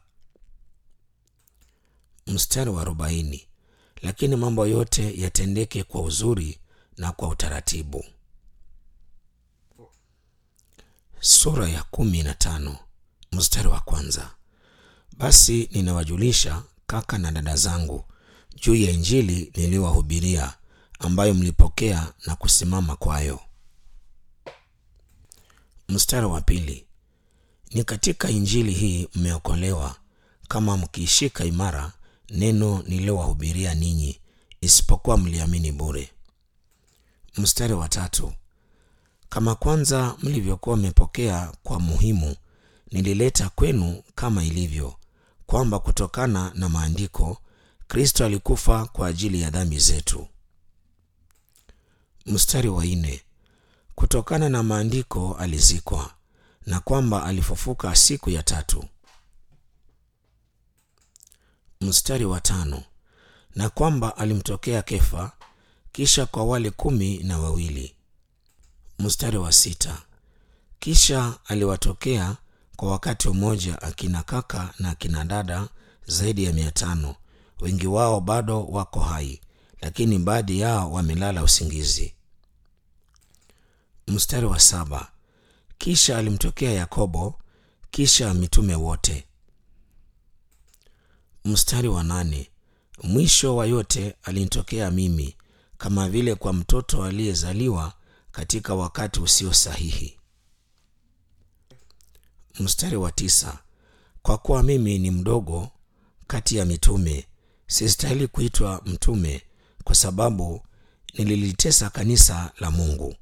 Mstari wa arobaini lakini mambo yote yatendeke kwa uzuri na kwa utaratibu. Sura ya kumi na tano mstari wa kwanza. Basi ninawajulisha kaka na dada zangu juu ya Injili niliyowahubiria, ambayo mlipokea na kusimama kwayo. Mstari wa pili. Ni katika Injili hii mmeokolewa, kama mkiishika imara neno nililowahubiria ninyi, isipokuwa mliamini bure. Mstari wa tatu. Kama kwanza mlivyokuwa mmepokea kwa muhimu, nilileta kwenu kama ilivyo, kwamba kutokana na maandiko Kristo alikufa kwa ajili ya dhambi zetu. Mstari wa nne. Kutokana na maandiko alizikwa, na kwamba alifufuka siku ya tatu. Mstari wa tano. Na kwamba alimtokea Kefa, kisha kwa wale kumi na wawili. Mstari wa sita. Kisha aliwatokea kwa wakati mmoja akina kaka na akina dada zaidi ya mia tano. Wengi wao bado wako hai, lakini baadhi yao wamelala usingizi. Mstari wa saba. Kisha alimtokea Yakobo, kisha mitume wote. Mstari wa nane. Mwisho wa yote alinitokea mimi, kama vile kwa mtoto aliyezaliwa katika wakati usio sahihi. Mstari wa tisa. Kwa kuwa mimi ni mdogo kati ya mitume, sistahili kuitwa mtume, kwa sababu nililitesa kanisa la Mungu.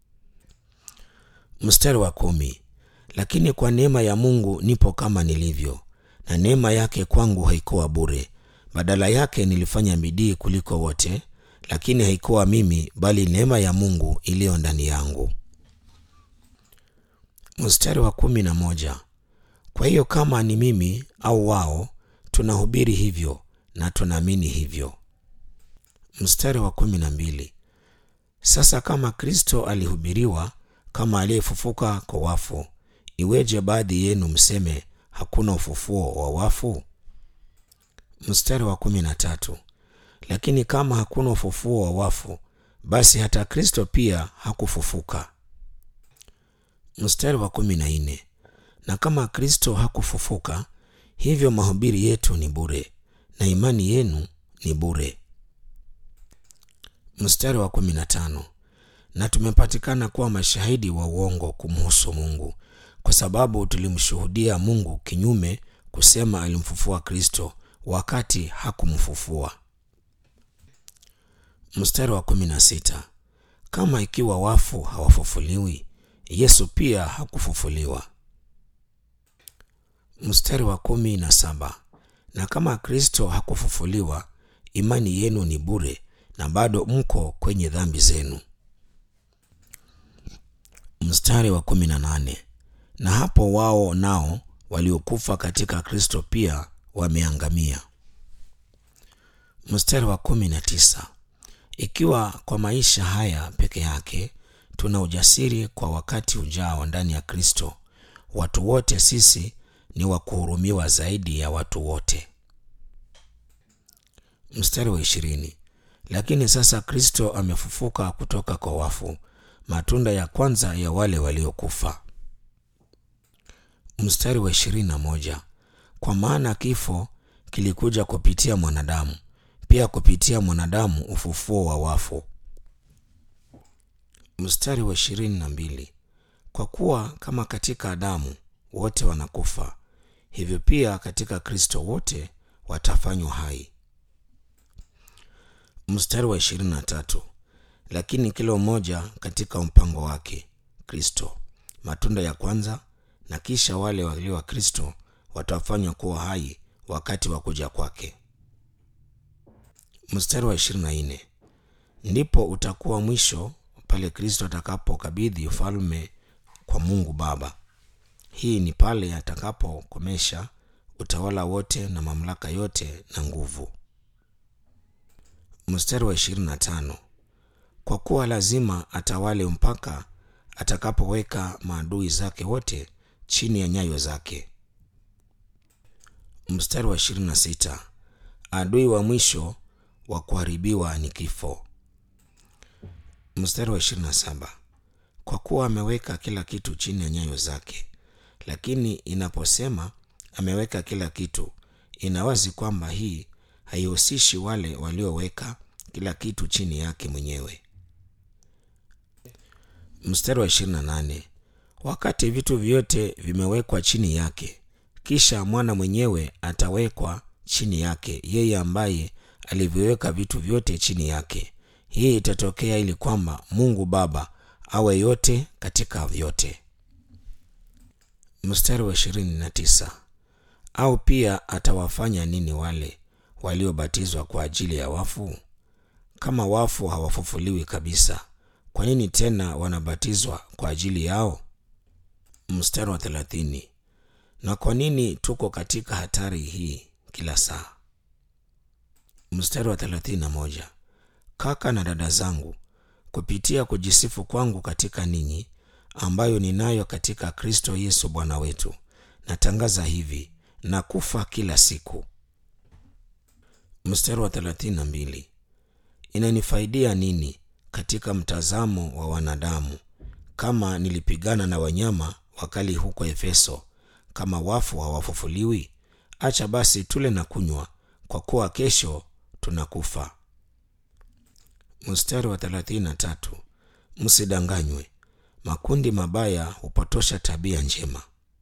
Mstari wa kumi. Lakini kwa neema ya Mungu nipo kama nilivyo, na neema yake kwangu haikuwa bure. Badala yake nilifanya bidii kuliko wote, lakini haikuwa mimi, bali neema ya Mungu iliyo ndani yangu. Mstari wa kumi na moja. Kwa hiyo kama ni mimi au wao, tunahubiri hivyo na tunaamini hivyo. Mstari wa kumi na mbili. Sasa kama Kristo alihubiriwa kama aliyefufuka kwa wafu, iweje baadhi yenu mseme hakuna ufufuo wa wafu? Mstari wa kumi na tatu. Lakini kama hakuna ufufuo wa wafu, basi hata Kristo pia hakufufuka. Mstari wa kumi na nne. Na kama Kristo hakufufuka, hivyo mahubiri yetu ni bure na imani yenu ni bure. Mstari wa kumi na tano. Na tumepatikana kuwa mashahidi wa uongo kumhusu Mungu, kwa sababu tulimshuhudia Mungu kinyume, kusema alimfufua Kristo wakati hakumfufua. Mstari wa kumi na sita. Kama ikiwa wafu hawafufuliwi, Yesu pia hakufufuliwa. Mstari wa kumi na saba. Na kama Kristo hakufufuliwa, imani yenu ni bure na bado mko kwenye dhambi zenu. Mstari wa kumi na nane. Na hapo wao nao waliokufa katika Kristo pia wameangamia. Mstari wa kumi na tisa. Ikiwa kwa maisha haya peke yake tuna ujasiri kwa wakati ujao ndani ya Kristo, watu wote sisi ni wa kuhurumiwa zaidi ya watu wote. Mstari wa ishirini. Lakini sasa Kristo amefufuka kutoka kwa wafu, matunda ya kwanza ya wale waliokufa. Mstari wa ishirini na moja. Kwa maana kifo kilikuja kupitia mwanadamu, pia kupitia mwanadamu ufufuo wa wafu. Mstari wa ishirini na mbili. Kwa kuwa kama katika Adamu wote wanakufa, hivyo pia katika Kristo wote watafanywa hai. Mstari wa ishirini na tatu. Lakini kila mmoja katika mpango wake, Kristo matunda ya kwanza, na kisha wale walio wa Kristo watafanywa kuwa hai wakati wa kuja kwake. Mstari wa ishirini na nne. Ndipo utakuwa mwisho pale Kristo atakapokabidhi ufalme kwa Mungu Baba. Hii ni pale atakapokomesha utawala wote na mamlaka yote na nguvu. Mstari wa ishirini na tano. Kwa kuwa lazima atawale mpaka atakapoweka maadui zake wote chini ya nyayo zake. Mstari wa ishirini na sita. Adui wa mwisho wa kuharibiwa ni kifo. Mstari wa ishirini na saba. Kwa kuwa ameweka kila kitu chini ya nyayo zake. Lakini inaposema ameweka kila kitu, ina wazi kwamba hii haihusishi wale walioweka kila kitu chini yake mwenyewe. Mstari wa ishirini na nane. Wakati vitu vyote vimewekwa chini yake, kisha mwana mwenyewe atawekwa chini yake, yeye ambaye alivyoweka vitu vyote chini yake. Hii itatokea ili kwamba Mungu Baba awe yote katika vyote. Mstari wa ishirini na tisa. Au pia atawafanya nini wale waliobatizwa kwa ajili ya wafu? Kama wafu hawafufuliwi kabisa, kwa nini tena wanabatizwa kwa ajili yao? Mstari wa thelathini. Na kwa nini tuko katika hatari hii kila saa? Mstari wa thelathini na moja. Kaka na dada zangu, kupitia kujisifu kwangu katika ninyi, ambayo ninayo katika Kristo Yesu Bwana wetu, natangaza hivi na kufa kila siku. Mstari wa thelathini na mbili. Inanifaidia nini katika mtazamo wa wanadamu kama nilipigana na wanyama wakali huko Efeso, kama wafu hawafufuliwi? Acha basi tule na kunywa, kwa kuwa kesho tunakufa. Mstari wa thelathini na tatu. Msidanganywe, makundi mabaya hupotosha tabia njema.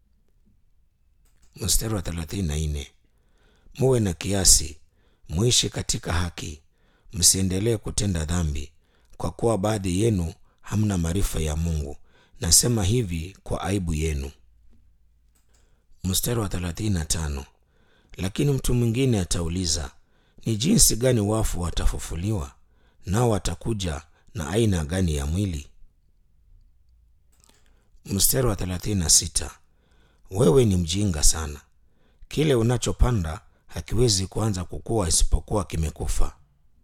Mstari wa thelathini na nne. Muwe na kiasi, muishi katika haki, msiendelee kutenda dhambi, kwa kuwa baadhi yenu hamna maarifa ya Mungu. Nasema hivi kwa aibu yenu. Mstari wa thelathini na tano. Lakini mtu mwingine atauliza, ni jinsi gani wafu watafufuliwa? Nao watakuja na aina gani ya mwili? Mstari wa thelathini na sita. wewe ni mjinga sana. Kile unachopanda hakiwezi kuanza kukua isipokuwa kimekufa.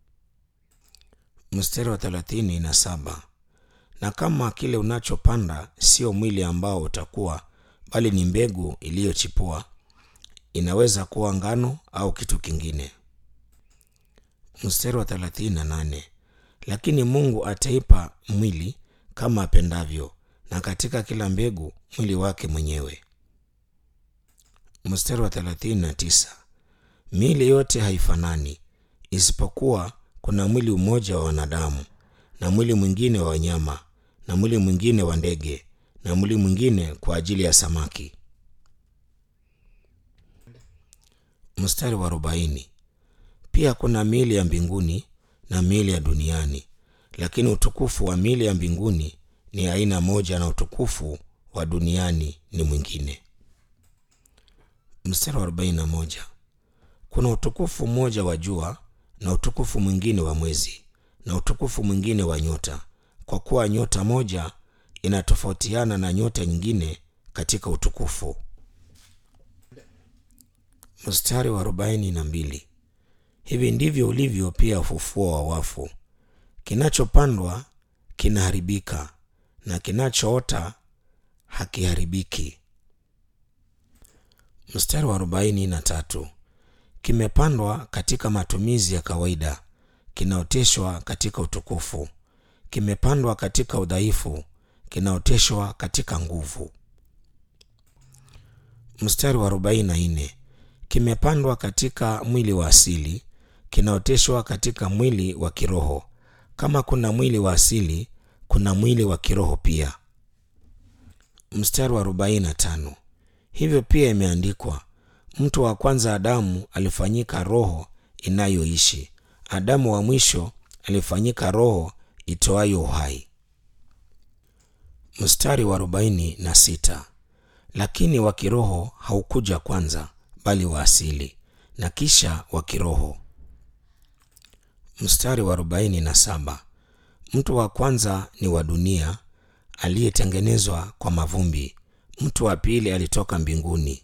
Mstari wa thelathini na saba na kama kile unachopanda sio mwili ambao utakuwa, bali ni mbegu iliyochipua, inaweza kuwa ngano au kitu kingine. Mstari wa thelathini na nane lakini Mungu ataipa mwili kama apendavyo, na katika kila mbegu mwili wake mwenyewe. Mstari wa thelathini na tisa miili yote haifanani, isipokuwa kuna mwili mmoja wa wanadamu, na mwili mwingine wa wanyama, na mwili mwingine wa ndege, na mwili mwingine kwa ajili ya samaki. Mstari wa arobaini pia kuna miili ya mbinguni na miili ya duniani, lakini utukufu wa miili ya mbinguni ni aina moja na utukufu wa duniani ni mwingine. Mstari wa arobaini na moja kuna utukufu mmoja wa jua na utukufu mwingine wa mwezi na utukufu mwingine wa nyota, kwa kuwa nyota moja inatofautiana na nyota nyingine katika utukufu. Mstari wa arobaini na mbili hivi ndivyo ulivyo pia ufufuo wa wafu. Kinachopandwa kinaharibika na kinachoota hakiharibiki. Mstari wa arobaini na tatu kimepandwa katika matumizi ya kawaida, kinaoteshwa katika utukufu. Kimepandwa katika udhaifu, kinaoteshwa katika nguvu. Mstari wa arobaini na nne kimepandwa katika mwili wa asili, kinaoteshwa katika mwili wa kiroho. Kama kuna mwili wa asili, kuna mwili wa kiroho pia. Mstari wa arobaini na tano hivyo pia imeandikwa, mtu wa kwanza Adamu alifanyika roho inayoishi, Adamu wa mwisho alifanyika roho itoayo uhai. Mstari wa arobaini na sita lakini wa kiroho haukuja kwanza, bali wa asili, na kisha wa kiroho. Mstari wa arobaini na saba mtu wa kwanza ni wa dunia aliyetengenezwa kwa mavumbi, mtu wa pili alitoka mbinguni.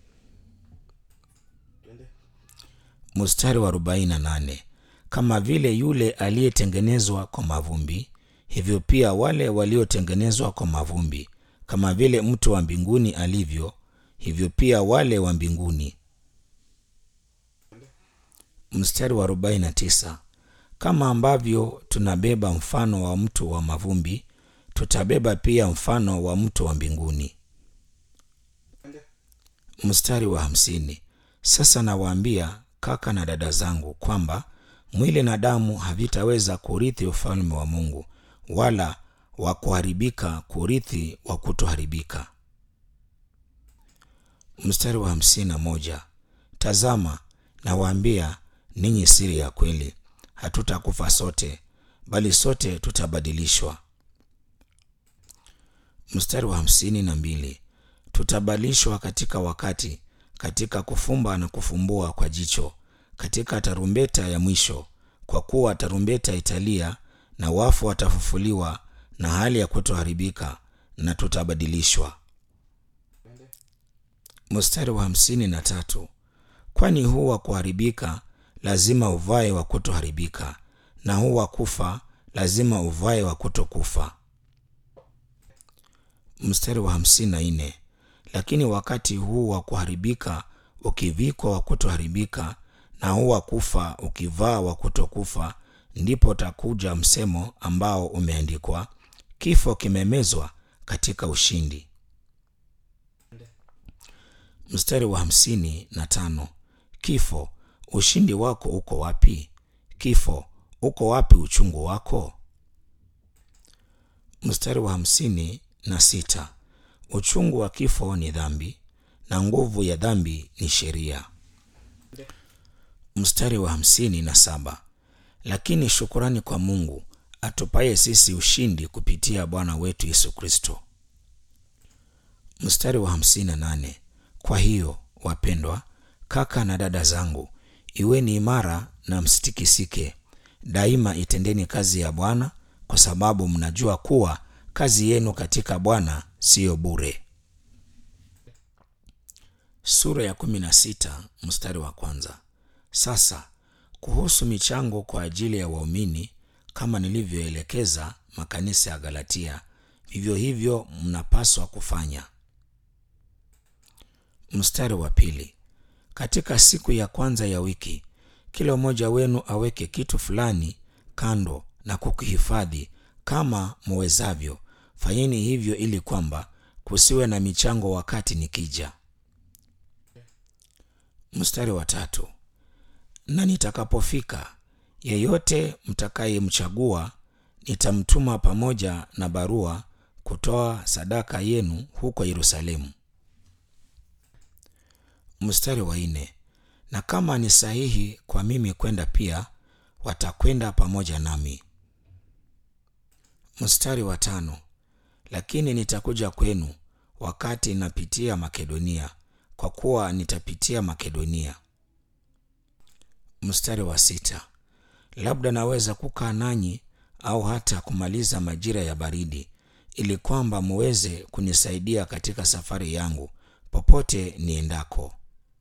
Mstari wa arobaini na nane kama vile yule aliyetengenezwa kwa mavumbi, hivyo pia wale waliotengenezwa kwa mavumbi. Kama vile mtu wa mbinguni alivyo, hivyo pia wale wa mbinguni. Mstari wa arobaini na tisa kama ambavyo tunabeba mfano wa mtu wa mavumbi, tutabeba pia mfano wa mtu wa mbinguni. Mstari wa hamsini sasa nawaambia kaka na dada zangu kwamba mwili na damu havitaweza kurithi ufalme wa Mungu, wala wa kuharibika kurithi wa kutoharibika. Mstari wa hamsini na moja tazama nawaambia ninyi siri ya kweli, hatutakufa sote, bali sote tutabadilishwa. Mstari wa hamsini na mbili tutabadilishwa katika wakati, katika kufumba na kufumbua kwa jicho, katika tarumbeta ya mwisho. Kwa kuwa tarumbeta italia, na wafu watafufuliwa, na hali ya kutoharibika, na tutabadilishwa. Mstari wa hamsini na tatu kwani huu wa kuharibika lazima uvae wa kutoharibika, na huu wa kufa lazima uvae wa kutokufa. Mstari wa hamsini na nne lakini wakati huu wa kuharibika ukivikwa wa kutoharibika, na huu wa kufa ukivaa wa kutokufa, ndipo takuja msemo ambao umeandikwa, kifo kimemezwa katika ushindi. Mstari wa hamsini na tano kifo, ushindi wako uko wapi? Kifo, uko wapi uchungu wako? Mstari wa hamsini na sita uchungu wa kifo ni dhambi, na nguvu ya dhambi ni sheria. Mstari wa hamsini na saba lakini shukurani kwa Mungu atupaye sisi ushindi kupitia Bwana wetu Yesu Kristo. Mstari wa hamsini na nane kwa hiyo wapendwa, kaka na dada zangu, iweni imara na msitikisike, daima itendeni kazi ya Bwana, kwa sababu mnajua kuwa kazi yenu katika Bwana siyo bure. sura ya kumi na sita mstari wa kwanza. Sasa kuhusu michango kwa ajili ya waumini, kama nilivyoelekeza makanisa ya Galatia, vivyo hivyo mnapaswa kufanya. Mstari wa pili. Katika siku ya kwanza ya wiki, kila mmoja wenu aweke kitu fulani kando na kukihifadhi kama muwezavyo. Fanyeni hivyo ili kwamba kusiwe na michango wakati nikija. Mstari wa tatu. Na nitakapofika, yeyote mtakayemchagua nitamtuma pamoja na barua kutoa sadaka yenu huko Yerusalemu. Mstari wa nne. Na kama ni sahihi kwa mimi kwenda pia, watakwenda pamoja nami. Mstari wa tano. Lakini nitakuja kwenu wakati napitia Makedonia, kwa kuwa nitapitia Makedonia. Mstari wa sita. Labda naweza kukaa nanyi au hata kumaliza majira ya baridi, ili kwamba muweze kunisaidia katika safari yangu popote niendako.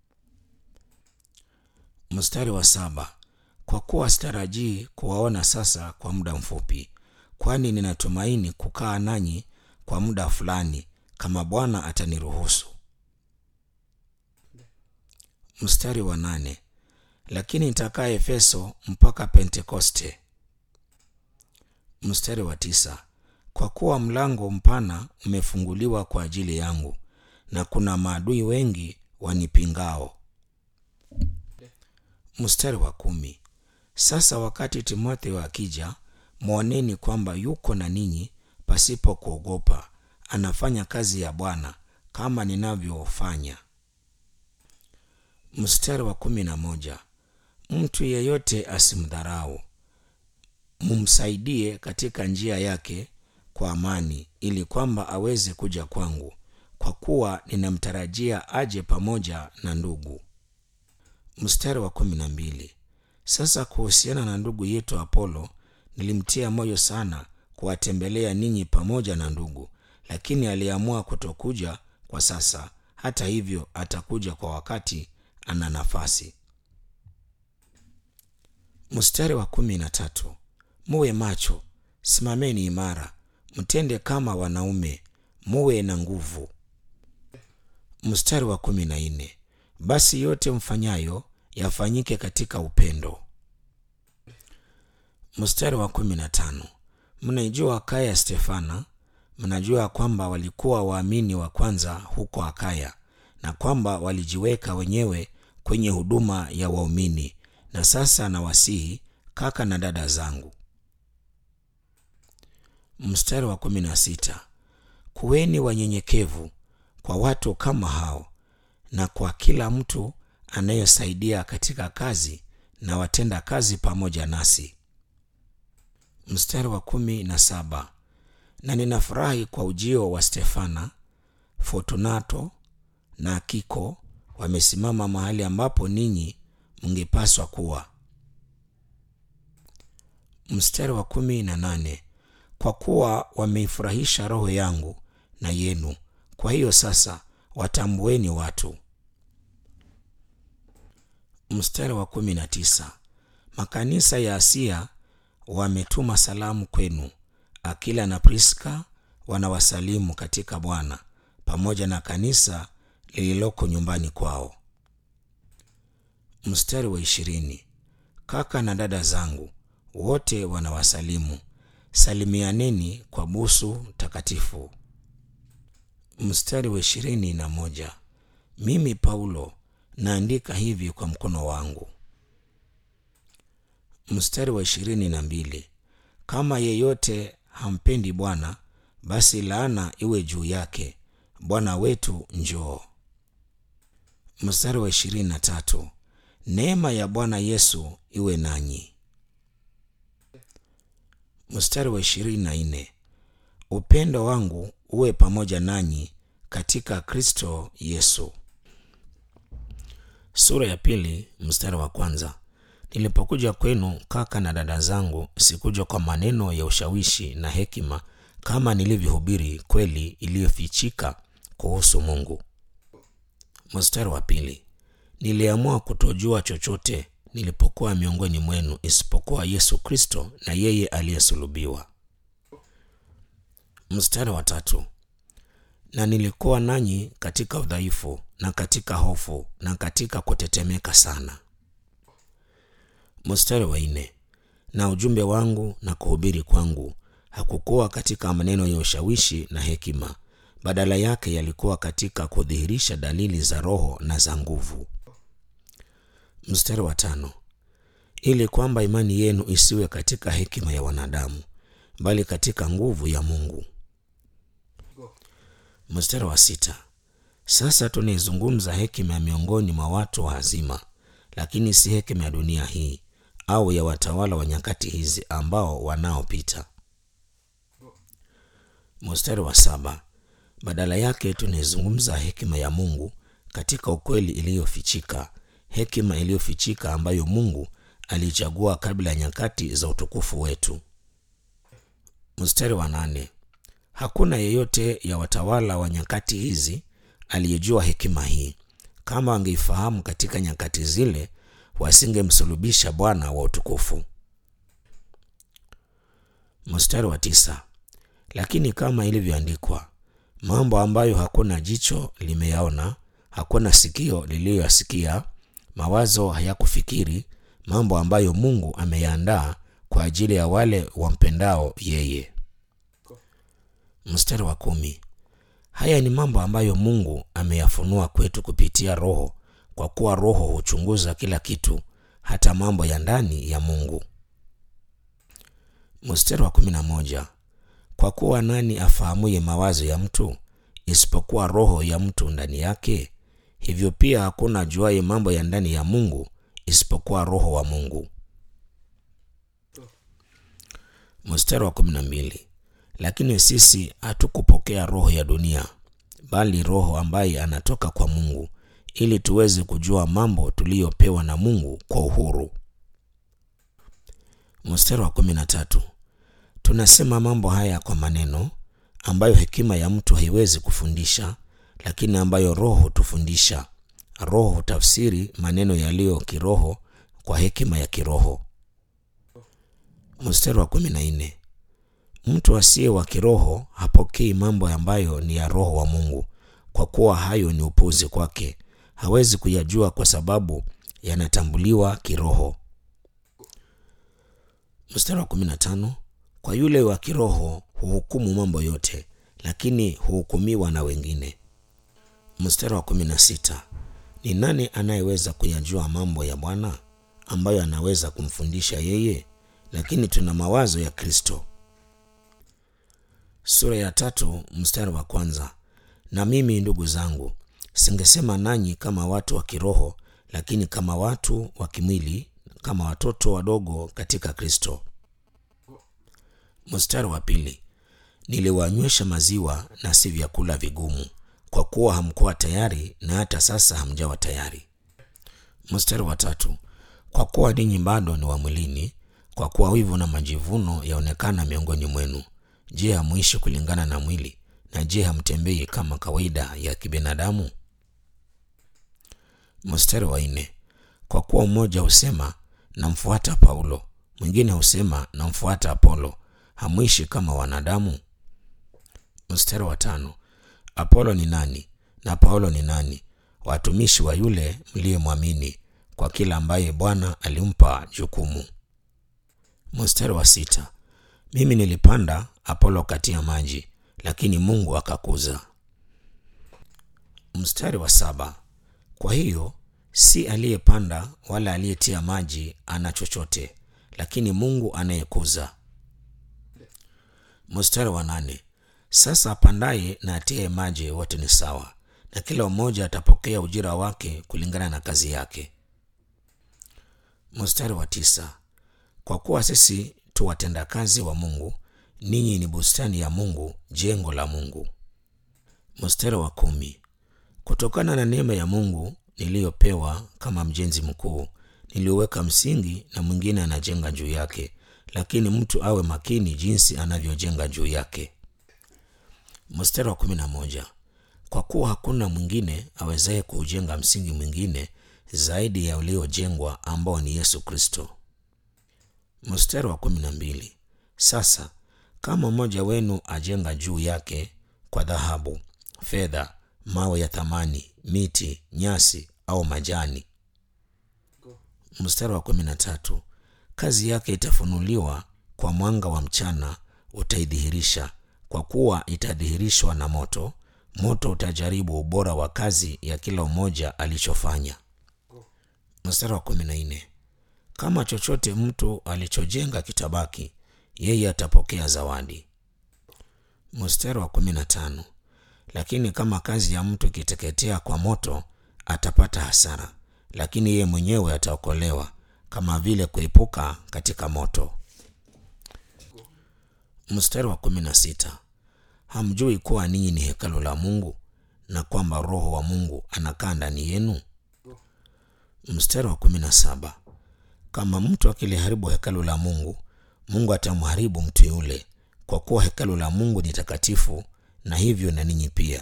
Mstari wa saba. Kwa kuwa sitarajii kuwaona sasa kwa muda mfupi, kwani ninatumaini kukaa nanyi kwa muda fulani, kama Bwana ataniruhusu. Mstari wa nane. Lakini nitakaa Efeso mpaka Pentekoste. Mstari wa tisa. Kwa kuwa mlango mpana umefunguliwa kwa ajili yangu, na kuna maadui wengi wanipingao. Mstari wa kumi. Sasa wakati Timotheo akija, mwoneni kwamba yuko na ninyi pasipo kuogopa, anafanya kazi ya Bwana kama ninavyofanya. Mstari wa kumi na moja. Mtu yeyote asimdharau, mumsaidie katika njia yake kwa amani, ili kwamba aweze kuja kwangu, kwa kuwa ninamtarajia aje pamoja na ndugu. Mstari wa kumi na mbili. Sasa kuhusiana na ndugu yetu Apolo, nilimtia moyo sana kuwatembelea ninyi pamoja na ndugu, lakini aliamua kutokuja kwa sasa. Hata hivyo, atakuja kwa wakati ana nafasi. Mstari wa kumi na tatu. Muwe macho, simameni imara, mtende kama wanaume, muwe na nguvu. Mstari wa kumi na nne. Basi yote mfanyayo yafanyike katika upendo. Mstari wa kumi na tano. Mnaijua Akaya ya Stefana, mnajua kwamba walikuwa waamini wa kwanza huko Akaya na kwamba walijiweka wenyewe kwenye huduma ya waumini. Na sasa nawasihi kaka na dada zangu. Mstari wa kumi na sita. Kuweni wanyenyekevu kwa watu kama hao na kwa kila mtu anayesaidia katika kazi na watenda kazi pamoja nasi. Mstari wa kumi na saba. Na ninafurahi kwa ujio wa Stefana, Fortunato na Akiko wamesimama mahali ambapo ninyi mngepaswa kuwa. Mstari wa kumi na nane. Kwa kuwa wameifurahisha roho yangu na yenu, kwa hiyo sasa watambueni watu. Mstari wa kumi na tisa. Makanisa ya Asia wametuma salamu kwenu. Akila na Priska wanawasalimu katika Bwana, pamoja na kanisa lililoko nyumbani kwao. Mstari wa ishirini. Kaka na dada zangu wote wanawasalimu. Salimianeni kwa busu takatifu. Mstari wa ishirini na moja. Mimi Paulo naandika hivi kwa mkono wangu. Mstari wa ishirini na mbili. Kama yeyote hampendi Bwana, basi laana iwe juu yake. Bwana wetu njoo. Mstari wa ishirini na tatu. Neema ya Bwana Yesu iwe nanyi. Mstari wa ishirini na nne. Upendo wangu uwe pamoja nanyi katika Kristo Yesu. Sura ya pili mstari wa kwanza. Nilipokuja kwenu kaka na dada zangu, sikuja kwa maneno ya ushawishi na hekima, kama nilivyohubiri kweli iliyofichika kuhusu Mungu. Mstari wa pili, niliamua kutojua chochote nilipokuwa miongoni mwenu isipokuwa Yesu Kristo na yeye aliyesulubiwa. Mstari wa tatu, na nilikuwa nanyi katika udhaifu na katika hofu na katika kutetemeka sana. Mstari wa nne, na ujumbe wangu na kuhubiri kwangu hakukuwa katika maneno ya ushawishi na hekima, badala yake yalikuwa katika kudhihirisha dalili za Roho na za nguvu. Mstari wa tano, ili kwamba imani yenu isiwe katika hekima ya wanadamu, bali katika nguvu ya Mungu. Mstari wa sita, sasa tunaizungumza hekima ya miongoni mwa watu wa hazima, lakini si hekima ya dunia hii au ya watawala wa nyakati hizi ambao wanaopita. Mstari wa saba, badala yake tunaizungumza hekima ya Mungu katika ukweli iliyofichika, hekima iliyofichika ambayo Mungu alichagua kabla ya nyakati za utukufu wetu. Mstari wa nane, hakuna yeyote ya watawala wa nyakati hizi aliyejua hekima hii. Kama wangeifahamu katika nyakati zile, wasingemsulubisha Bwana wa utukufu. Mstari wa tisa, lakini kama ilivyoandikwa, mambo ambayo hakuna jicho limeyaona, hakuna sikio liliyoyasikia, mawazo hayakufikiri, mambo ambayo Mungu ameyaandaa kwa ajili ya wale wampendao yeye. Mstari wa kumi, haya ni mambo ambayo Mungu ameyafunua kwetu kupitia Roho, kwa kuwa Roho huchunguza kila kitu, hata mambo ya ndani ya Mungu. Mstari wa kumi na moja, kwa kuwa nani afahamuye mawazo ya mtu isipokuwa roho ya mtu ndani yake? Hivyo pia hakuna ajuaye mambo ya ndani ya Mungu isipokuwa Roho wa Mungu. Mstari wa kumi na mbili, lakini sisi hatukupokea roho ya dunia, bali Roho ambaye anatoka kwa Mungu, ili tuweze kujua mambo tuliyopewa na Mungu kwa uhuru. Mstari wa kumi na tatu, tunasema mambo haya kwa maneno ambayo hekima ya mtu haiwezi kufundisha, lakini ambayo Roho hutufundisha. Roho hutafsiri maneno yaliyo kiroho kwa hekima ya kiroho. Mstari wa kumi na nne, mtu asiye wa kiroho hapokei mambo ambayo ni ya Roho wa Mungu, kwa kuwa hayo ni upuzi kwake, hawezi kuyajua kwa sababu yanatambuliwa kiroho. Mstari wa kumi na tano, kwa yule wa kiroho huhukumu mambo yote, lakini huhukumiwa na wengine. Mstari wa kumi na sita, ni nani anayeweza kuyajua mambo ya Bwana ambayo anaweza kumfundisha yeye? Lakini tuna mawazo ya Kristo. Sura ya tatu mstari wa kwanza. Na mimi ndugu zangu, singesema nanyi kama watu wa kiroho, lakini kama watu wa kimwili, kama watoto wadogo katika Kristo. Mstari wa pili. Niliwanywesha maziwa na si vyakula vigumu, kwa kuwa hamkuwa tayari, na hata sasa hamjawa tayari. Mstari wa tatu. Kwa kuwa ninyi bado ni wa mwilini, kwa kuwa wivu na majivuno yaonekana miongoni mwenu. Je, hamuishi kulingana na mwili? Na je, hamtembei kama kawaida ya kibinadamu? Mstari wa nne. Kwa kuwa mmoja husema namfuata Paulo, mwingine husema namfuata Apolo, hamuishi kama wanadamu? Mstari wa tano. Apolo ni nani na Paulo ni nani? Watumishi wa yule mliyemwamini, kwa kila ambaye Bwana alimpa jukumu. Mstari wa sita. Mimi nilipanda, Apolo katia maji, lakini Mungu akakuza. Mstari wa saba. Kwa hiyo si aliyepanda wala aliyetia maji ana chochote, lakini Mungu anayekuza. Mstari wa nane. Sasa apandaye na atiaye maji wote ni sawa, na kila mmoja atapokea ujira wake kulingana na kazi yake. Mstari wa tisa. Kwa kuwa sisi tu watendakazi wa Mungu, ninyi ni bustani ya Mungu, jengo la Mungu. Mstari wa kumi. Kutokana na neema ya Mungu niliyopewa kama mjenzi mkuu, nilioweka msingi na mwingine anajenga juu yake, lakini mtu awe makini jinsi anavyojenga juu yake. Mstari wa kumi na moja. kwa kuwa hakuna mwingine awezaye kuujenga msingi mwingine zaidi ya uliojengwa ambao ni yesu kristo mstari wa kumi na mbili sasa kama mmoja wenu ajenga juu yake kwa dhahabu fedha mawe ya thamani miti nyasi au majani mstari wa kumi na tatu kazi yake itafunuliwa kwa mwanga wa mchana utaidhihirisha kwa kuwa itadhihirishwa na moto moto utajaribu ubora wa kazi ya kila mmoja alichofanya mstari wa kumi na nne kama chochote mtu alichojenga kitabaki yeye atapokea zawadi mstari wa kumi na tano lakini kama kazi ya mtu ikiteketea kwa moto atapata hasara lakini yeye mwenyewe ataokolewa kama vile kuepuka katika moto mstari wa kumi na sita hamjui kuwa ninyi ni hekalu la mungu na kwamba roho wa mungu anakaa ndani yenu mstari wa kumi na saba kama mtu akiliharibu hekalu la mungu mungu atamharibu mtu yule kwa kuwa hekalu la mungu ni takatifu na hivyo na ninyi pia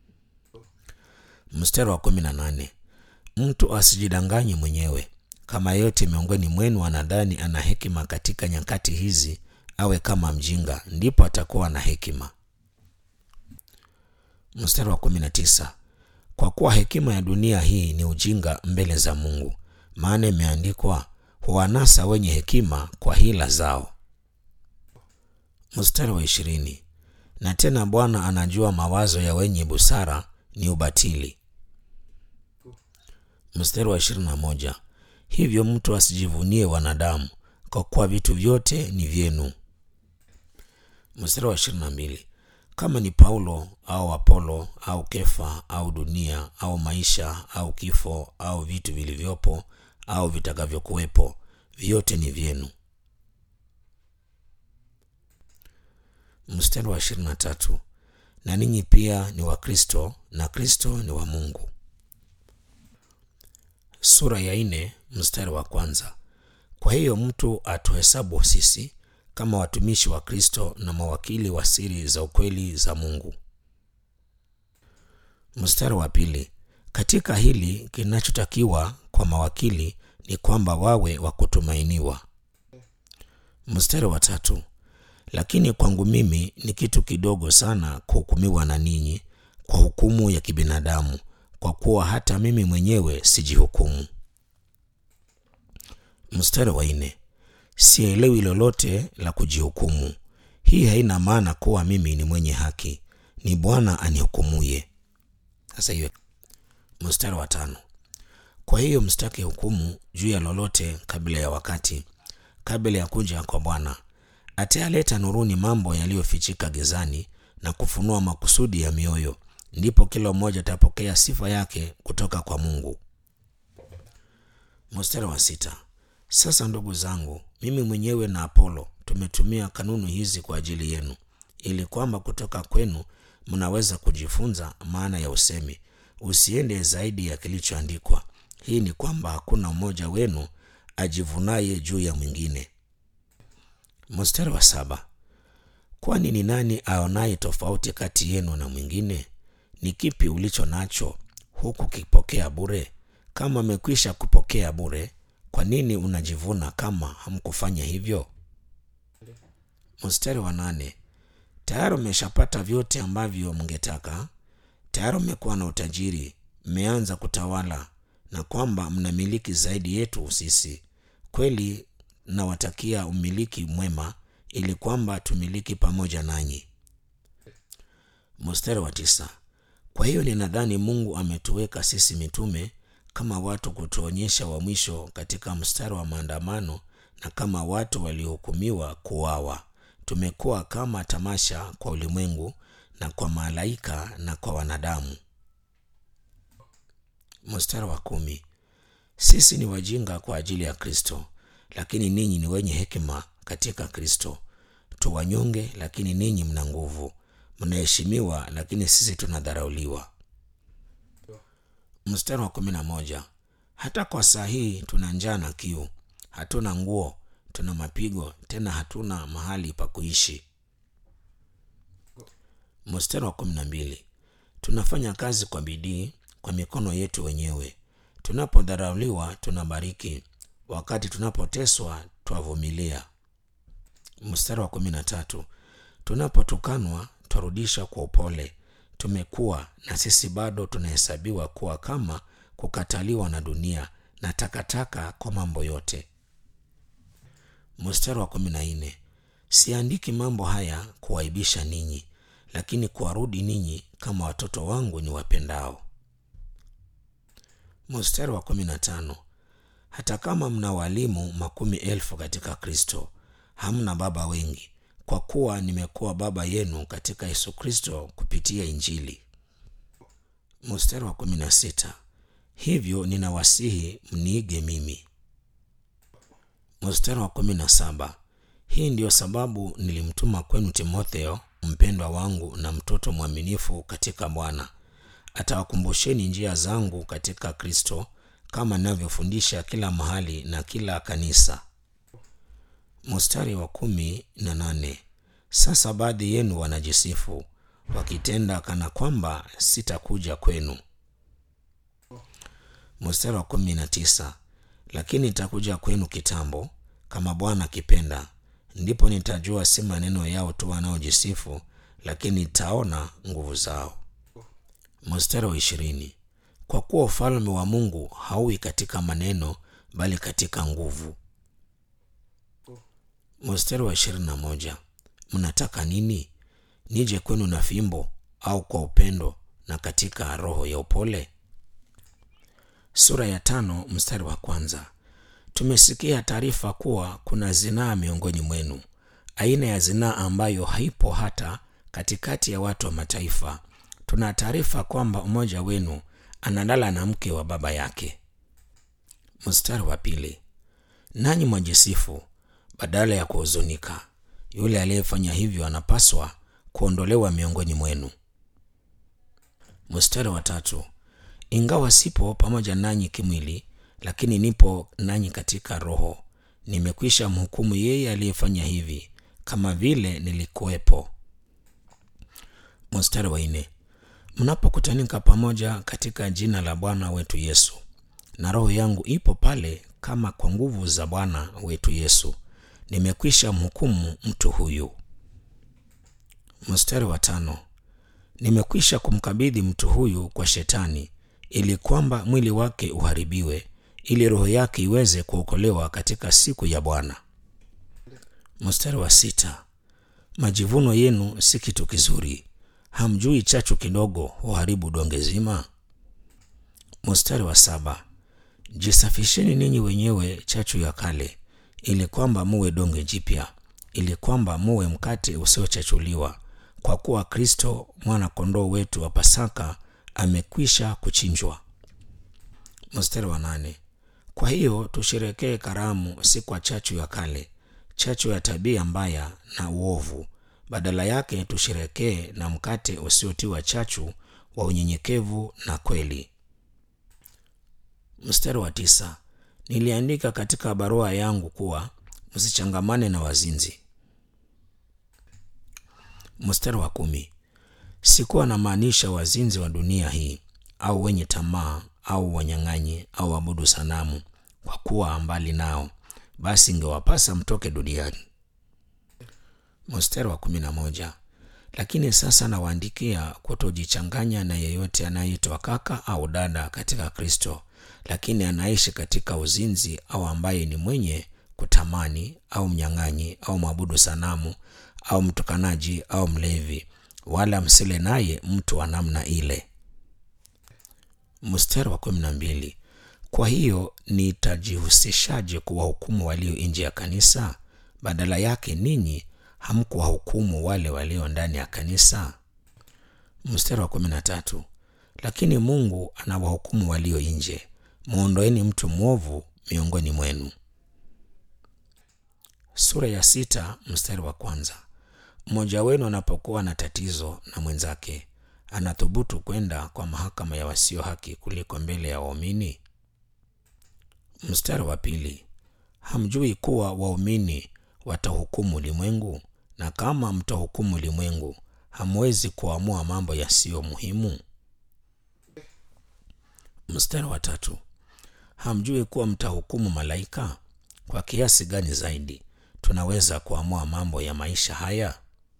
mstari wa kumi na nane mtu asijidanganye mwenyewe kama yeyote miongoni mwenu anadhani ana hekima katika nyakati hizi awe kama mjinga ndipo atakuwa na hekima mstari wa kumi na tisa kwa kuwa hekima ya dunia hii ni ujinga mbele za mungu maana imeandikwa huwanasa wenye hekima kwa hila zao mstari wa ishirini na tena bwana anajua mawazo ya wenye busara ni ubatili mstari wa ishirini na moja hivyo mtu asijivunie wanadamu kwa kuwa vitu vyote ni vyenu mstari wa ishirini na mbili kama ni paulo au apolo au kefa au dunia au maisha au kifo au vitu vilivyopo au vitakavyokuwepo vyote ni vyenu mstari wa ishirini na tatu na ninyi pia ni wa kristo na kristo ni wa mungu sura ya nne mstari wa kwanza kwa hiyo mtu atuhesabu sisi kama watumishi wa kristo na mawakili wa siri za ukweli za mungu mstari wa pili katika hili kinachotakiwa kwa mawakili ni kwamba wawe wa kutumainiwa mstari wa tatu lakini kwangu mimi ni kitu kidogo sana kuhukumiwa na ninyi kwa hukumu ya kibinadamu kwa kuwa hata mimi mwenyewe sijihukumu mstari wa nne sielewi lolote la kujihukumu hii haina maana kuwa mimi ni mwenye haki ni bwana anihukumuye sasa hiyo mstari wa tano kwa hiyo msitake hukumu juu ya lolote kabla ya wakati kabla ya kuja kwa bwana atayaleta nuruni mambo yaliyofichika gizani na kufunua makusudi ya mioyo ndipo kila mmoja atapokea sifa yake kutoka kwa mungu mstari wa sita sasa ndugu zangu mimi mwenyewe na apolo tumetumia kanuni hizi kwa ajili yenu ili kwamba kutoka kwenu mnaweza kujifunza maana ya usemi usiende zaidi ya kilichoandikwa hii ni kwamba hakuna mmoja wenu ajivunaye juu ya mwingine mstari wa saba kwani ni nani aonaye tofauti kati yenu na mwingine ni kipi ulicho nacho huku kipokea bure kama amekwisha kupokea bure kwa nini unajivuna kama hamkufanya hivyo mstari wa nane tayari umeshapata vyote ambavyo mngetaka tayari umekuwa na utajiri mmeanza kutawala na kwamba mnamiliki zaidi yetu sisi kweli nawatakia umiliki mwema ili kwamba tumiliki pamoja nanyi mstari wa tisa kwa hiyo ninadhani mungu ametuweka sisi mitume kama watu kutuonyesha wa mwisho katika mstari wa maandamano na kama watu waliohukumiwa kuwawa tumekuwa kama tamasha kwa ulimwengu na kwa malaika na kwa wanadamu mstari wa kumi sisi ni wajinga kwa ajili ya kristo lakini ninyi ni wenye hekima katika kristo tuwanyonge lakini ninyi mna nguvu mnaheshimiwa lakini sisi tunadharauliwa mstari wa kumi na moja hata kwa saa hii tuna njaa na kiu hatuna nguo tuna mapigo tena hatuna mahali pa kuishi mstari wa kumi na mbili tunafanya kazi kwa bidii kwa mikono yetu wenyewe tunapodharauliwa tunabariki wakati tunapoteswa twavumilia mstari wa kumi na tatu tunapotukanwa twarudisha kwa upole tumekuwa na sisi bado tunahesabiwa kuwa kama kukataliwa na dunia na takataka kwa mambo yote mstari wa kumi na nne siandiki mambo haya kuwaibisha ninyi lakini kuwarudi ninyi kama watoto wangu ni wapendao mstari wa kumi na tano hata kama mna walimu makumi elfu katika kristo hamna baba wengi kwa kuwa nimekuwa baba yenu katika yesu kristo kupitia injili mstari wa kumi na sita hivyo ninawasihi mniige mimi mstari wa kumi na saba hii ndiyo sababu nilimtuma kwenu timotheo mpendwa wangu na mtoto mwaminifu katika bwana atawakumbusheni njia zangu katika kristo kama ninavyofundisha kila mahali na kila kanisa mstari wa kumi na nane sasa baadhi yenu wanajisifu wakitenda kana kwamba sitakuja kwenu mstari wa kumi na tisa lakini nitakuja kwenu kitambo kama bwana akipenda ndipo nitajua si maneno yao tu wanaojisifu lakini nitaona nguvu zao mstari wa ishirini kwa kuwa ufalme wa mungu hauwi katika maneno bali katika nguvu mstari wa ishirini na moja mnataka nini nije kwenu na fimbo au kwa upendo na katika roho ya upole sura ya tano mstari wa kwanza tumesikia taarifa kuwa kuna zinaa miongoni mwenu aina ya zinaa ambayo haipo hata katikati ya watu wa mataifa tuna taarifa kwamba mmoja wenu analala na mke wa baba yake mstari wa pili nanyi mwajisifu badala ya kuhuzunika yule aliyefanya hivyo anapaswa kuondolewa miongoni mwenu mstari wa tatu ingawa sipo pamoja nanyi kimwili lakini nipo nanyi katika roho nimekwisha mhukumu yeye aliyefanya hivi kama vile nilikuwepo mstari wa nne mnapokutanika pamoja katika jina la bwana wetu yesu na roho yangu ipo pale kama kwa nguvu za bwana wetu yesu nimekwisha mhukumu mtu huyu mstari wa tano nimekwisha kumkabidhi mtu huyu kwa shetani ili kwamba mwili wake uharibiwe ili roho yake iweze kuokolewa katika siku ya bwana mstari wa sita majivuno yenu si kitu kizuri hamjui chachu kidogo huharibu donge zima mstari wa saba jisafisheni ninyi wenyewe chachu ya kale ili kwamba muwe donge jipya ili kwamba muwe mkate usiochachuliwa kwa kuwa kristo mwana kondoo wetu wa pasaka amekwisha kuchinjwa mstari wa nane kwa hiyo tusherekee karamu si kwa chachu ya kale chachu ya tabia mbaya na uovu badala yake tusherekee na mkate usiotiwa chachu wa unyenyekevu na kweli mstari wa tisa niliandika katika barua yangu kuwa msichangamane na wazinzi mstari wa kumi sikuwa namaanisha wazinzi wa dunia hii au wenye tamaa au wanyang'anyi au wabudu sanamu kwa kuwa mbali nao basi ingewapasa mtoke duniani mstari wa kumi na moja lakini sasa nawaandikia kutojichanganya na yeyote anayeitwa kaka au dada katika kristo lakini anaishi katika uzinzi au ambaye ni mwenye kutamani au mnyang'anyi au mwabudu sanamu au mtukanaji au mlevi wala msile naye mtu wa namna ile mstari wa kumi na mbili kwa hiyo nitajihusishaje kuwahukumu walio nje ya kanisa badala yake ninyi hamkuwahukumu wale walio ndani ya kanisa mstari wa kumi na tatu lakini mungu anawahukumu walio nje mwondoeni mtu mwovu miongoni mwenu sura ya sita mstari wa kwanza mmoja wenu anapokuwa na tatizo na mwenzake anathubutu kwenda kwa mahakama ya wasio haki kuliko mbele ya waumini mstari wa pili hamjui kuwa waumini watahukumu ulimwengu na kama mtahukumu ulimwengu hamwezi kuamua mambo yasiyo muhimu Mstari wa tatu, hamjui kuwa mtahukumu malaika? Kwa kiasi gani zaidi tunaweza kuamua mambo ya maisha haya?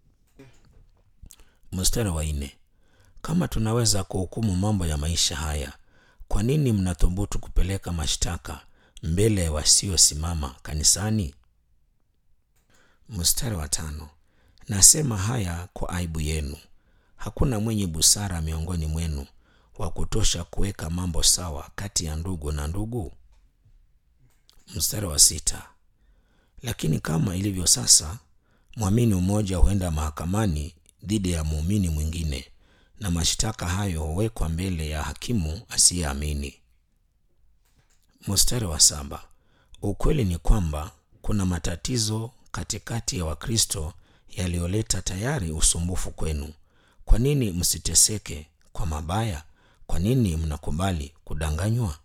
Mstari wa nne, kama tunaweza kuhukumu mambo ya maisha haya, kwa nini mnathubutu kupeleka mashtaka mbele ya wasiosimama kanisani? Mstari wa tano, nasema haya kwa aibu yenu. Hakuna mwenye busara miongoni mwenu wa kutosha kuweka mambo sawa kati ya ndugu na ndugu. Mstari wa sita, lakini kama ilivyo sasa, mwamini mmoja huenda mahakamani dhidi ya muumini mwingine, na mashtaka hayo huwekwa mbele ya hakimu asiyeamini. Mstari wa saba, ukweli ni kwamba kuna matatizo katikati ya Wakristo yaliyoleta tayari usumbufu kwenu. Kwa nini msiteseke kwa mabaya? Kwa nini mnakubali kudanganywa?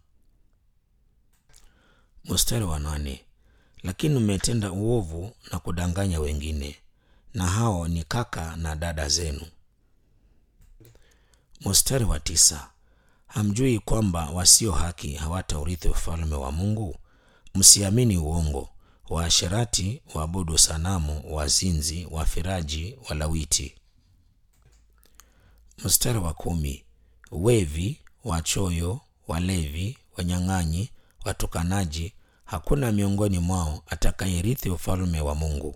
Mstari wa nane, lakini mmetenda uovu na kudanganya wengine, na hao ni kaka na dada zenu. Mstari wa tisa, hamjui kwamba wasio haki hawataurithi ufalme wa Mungu? Msiamini uongo. Waasherati, waabudu sanamu, wazinzi, wafiraji, walawiti. Mstari wa kumi, wevi, wachoyo, walevi, wanyang'anyi, watukanaji, hakuna miongoni mwao atakayerithi ufalme wa Mungu.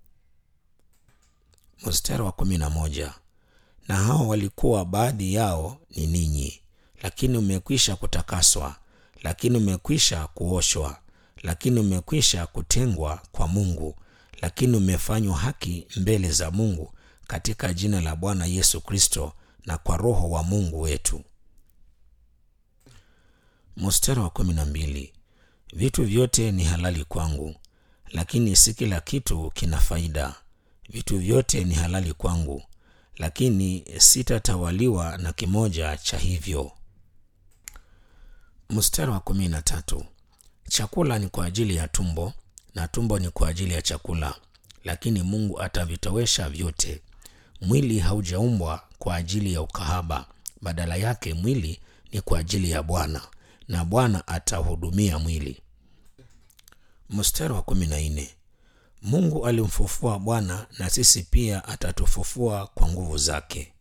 Mstari wa kumi na moja, na hao walikuwa baadhi yao ni ninyi, lakini umekwisha kutakaswa, lakini umekwisha kuoshwa, lakini umekwisha kutengwa kwa Mungu, lakini umefanywa haki mbele za Mungu katika jina la Bwana Yesu Kristo na kwa Roho wa Mungu wetu. Mstari wa kumi na mbili, vitu vyote ni halali kwangu, lakini si kila kitu kina faida. Vitu vyote ni halali kwangu, lakini sitatawaliwa na kimoja cha hivyo. Mstari wa kumi na tatu, chakula ni kwa ajili ya tumbo na tumbo ni kwa ajili ya chakula, lakini Mungu atavitowesha vyote. Mwili haujaumbwa kwa ajili ya ukahaba, badala yake mwili ni kwa ajili ya Bwana na Bwana atahudumia mwili. Mstari wa kumi na nne Mungu alimfufua Bwana na sisi pia atatufufua kwa nguvu zake.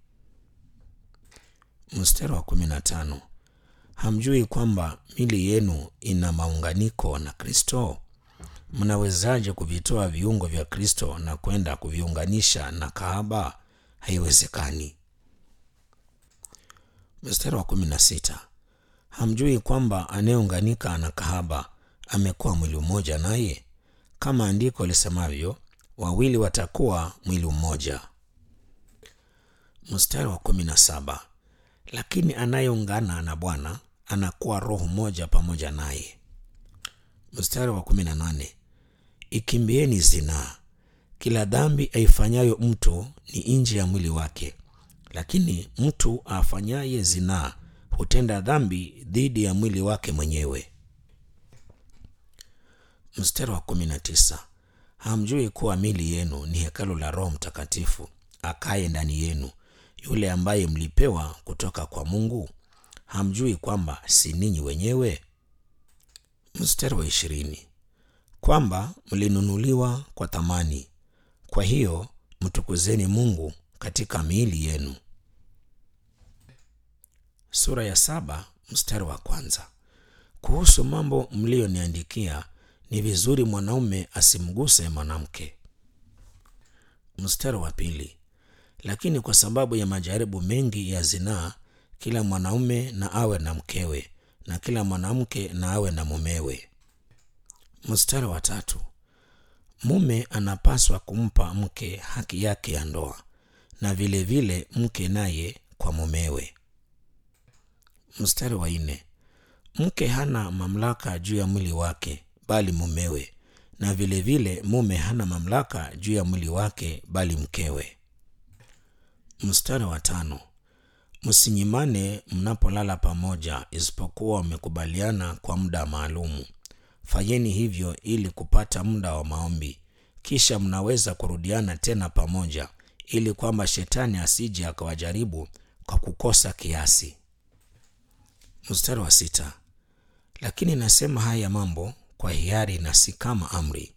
Mstari wa kumi na tano hamjui kwamba mili yenu ina maunganiko na Kristo? Mnawezaje kuvitoa viungo vya Kristo na kwenda kuviunganisha na kahaba? Haiwezekani. Mstari wa kumi na sita hamjui kwamba anayeunganika na kahaba amekuwa mwili mmoja naye? Kama andiko lisemavyo, wawili watakuwa mwili mmoja. Mstari wa kumi na saba lakini anayeungana na Bwana anakuwa roho moja pamoja naye. Mstari wa kumi na nane ikimbieni zinaa. Kila dhambi aifanyayo mtu ni nje ya mwili wake, lakini mtu afanyaye zinaa hutenda dhambi dhidi ya mwili wake mwenyewe. Mstari wa kumi na tisa hamjui kuwa mili yenu ni hekalu la Roho Mtakatifu akaye ndani yenu, yule ambaye mlipewa kutoka kwa Mungu? Hamjui kwamba si ninyi wenyewe? Mstari wa ishirini kwamba mlinunuliwa kwa thamani, kwa hiyo mtukuzeni Mungu katika miili yenu. Sura ya saba mstari wa kwanza kuhusu mambo mliyoniandikia ni vizuri mwanaume asimguse mwanamke. Mstari wa pili lakini kwa sababu ya majaribu mengi ya zinaa, kila mwanaume na awe na mkewe, na kila mwanamke na awe na mumewe. Mstari wa tatu mume anapaswa kumpa mke haki yake ya ndoa, na vilevile vile mke naye kwa mumewe. Mstari wa nne mke hana mamlaka juu ya mwili wake bali mumewe, na vilevile vile mume hana mamlaka juu ya mwili wake bali mkewe. Mstari wa tano msinyimane mnapolala pamoja, isipokuwa mmekubaliana kwa muda maalumu. Fanyeni hivyo ili kupata muda wa maombi, kisha mnaweza kurudiana tena pamoja, ili kwamba shetani asije akawajaribu kwa kukosa kiasi. Mstari wa sita. Lakini nasema haya mambo kwa hiari na si kama amri.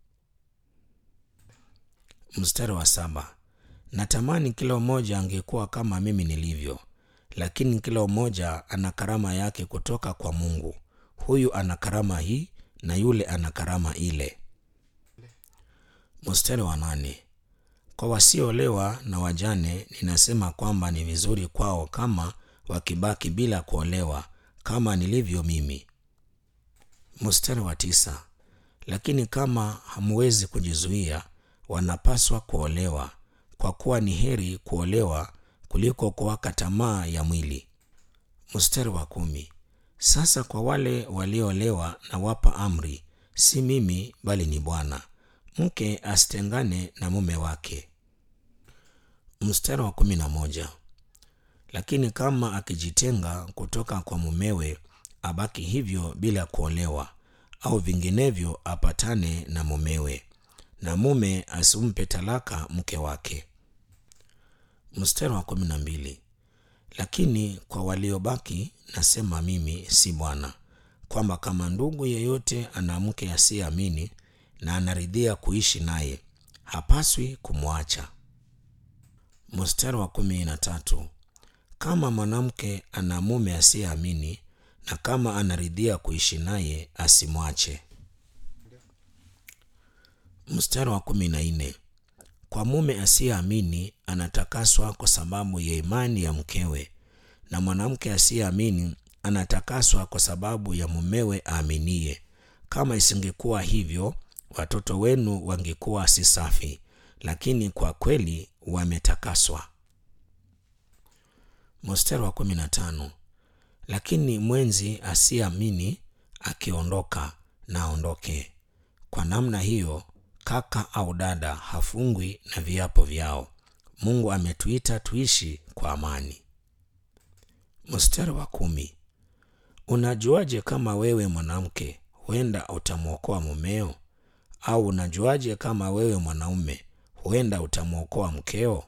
Mstari wa saba. Natamani kila mmoja angekuwa kama mimi nilivyo, lakini kila mmoja ana karama yake kutoka kwa Mungu. Huyu ana karama hii na yule ana karama ile. Mstari wa nane. Kwa wasioolewa na wajane ninasema kwamba ni vizuri kwao kama wakibaki bila kuolewa kama nilivyo mimi. Mstari wa tisa. Lakini kama hamwezi kujizuia, wanapaswa kuolewa, kwa kuwa ni heri kuolewa kuliko kuwaka tamaa ya mwili. Mstari wa kumi. Sasa kwa wale walioolewa nawapa amri, si mimi bali ni Bwana, mke asitengane na mume wake. Mstari wa kumi na moja. Lakini kama akijitenga kutoka kwa mumewe, abaki hivyo bila kuolewa, au vinginevyo apatane na mumewe, na mume asimpe talaka mke wake. Mstari wa kumi na mbili. Lakini kwa waliobaki nasema mimi, si Bwana, kwamba kama ndugu yeyote ana mke asiyeamini na anaridhia kuishi naye, hapaswi kumwacha. Mstari wa kumi na tatu. Kama mwanamke ana mume asiyeamini na kama anaridhia kuishi naye, asimwache. Mstari wa kumi na nne. Kwa mume asiyeamini anatakaswa kwa sababu ya imani ya mkewe, na mwanamke asiyeamini anatakaswa kwa sababu ya mumewe aaminie. Kama isingekuwa hivyo, watoto wenu wangekuwa si safi, lakini kwa kweli wametakaswa. Mstari wa kumi na tano. Lakini mwenzi asiyeamini akiondoka, na aondoke. Kwa namna hiyo kaka au dada hafungwi na viapo vyao. Mungu ametuita tuishi kwa amani. Mstari wa kumi. Unajuaje kama wewe mwanamke huenda utamwokoa mumeo? Au unajuaje kama wewe mwanaume huenda utamwokoa mkeo?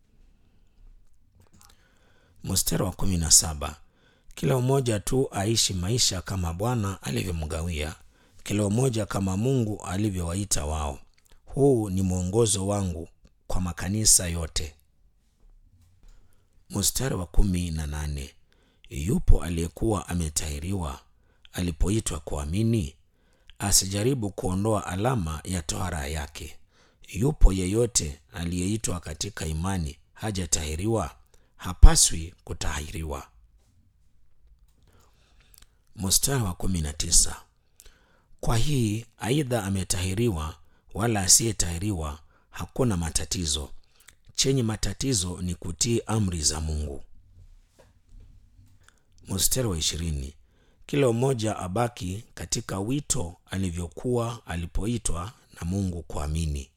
Mstari wa kumi na saba. Kila mmoja tu aishi maisha kama Bwana alivyomgawia, kila mmoja kama Mungu alivyowaita wao. Huu ni mwongozo wangu kwa makanisa yote. Mstari wa kumi na nane. Yupo aliyekuwa ametahiriwa alipoitwa kuamini? Asijaribu kuondoa alama ya tohara yake. Yupo yeyote aliyeitwa katika imani hajatahiriwa? Hapaswi kutahiriwa. Mstari wa kumi na tisa. Kwa hii aidha ametahiriwa wala asiyetahiriwa hakuna matatizo. Chenye matatizo ni kutii amri za Mungu. Mstari wa ishirini. Kila mmoja abaki katika wito alivyokuwa alipoitwa na Mungu kuamini.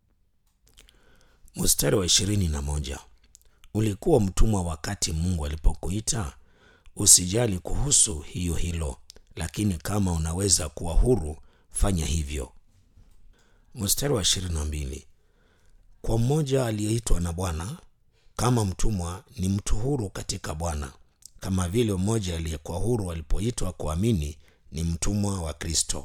Mstari wa ishirini na moja. Ulikuwa mtumwa wakati Mungu alipokuita? Usijali kuhusu hiyo hilo, lakini kama unaweza kuwa huru, fanya hivyo. Mstari wa ishirini na mbili. Kwa mmoja aliyeitwa na Bwana kama mtumwa ni mtu huru katika Bwana, kama vile mmoja aliyekuwa huru alipoitwa kuamini ni mtumwa wa Kristo.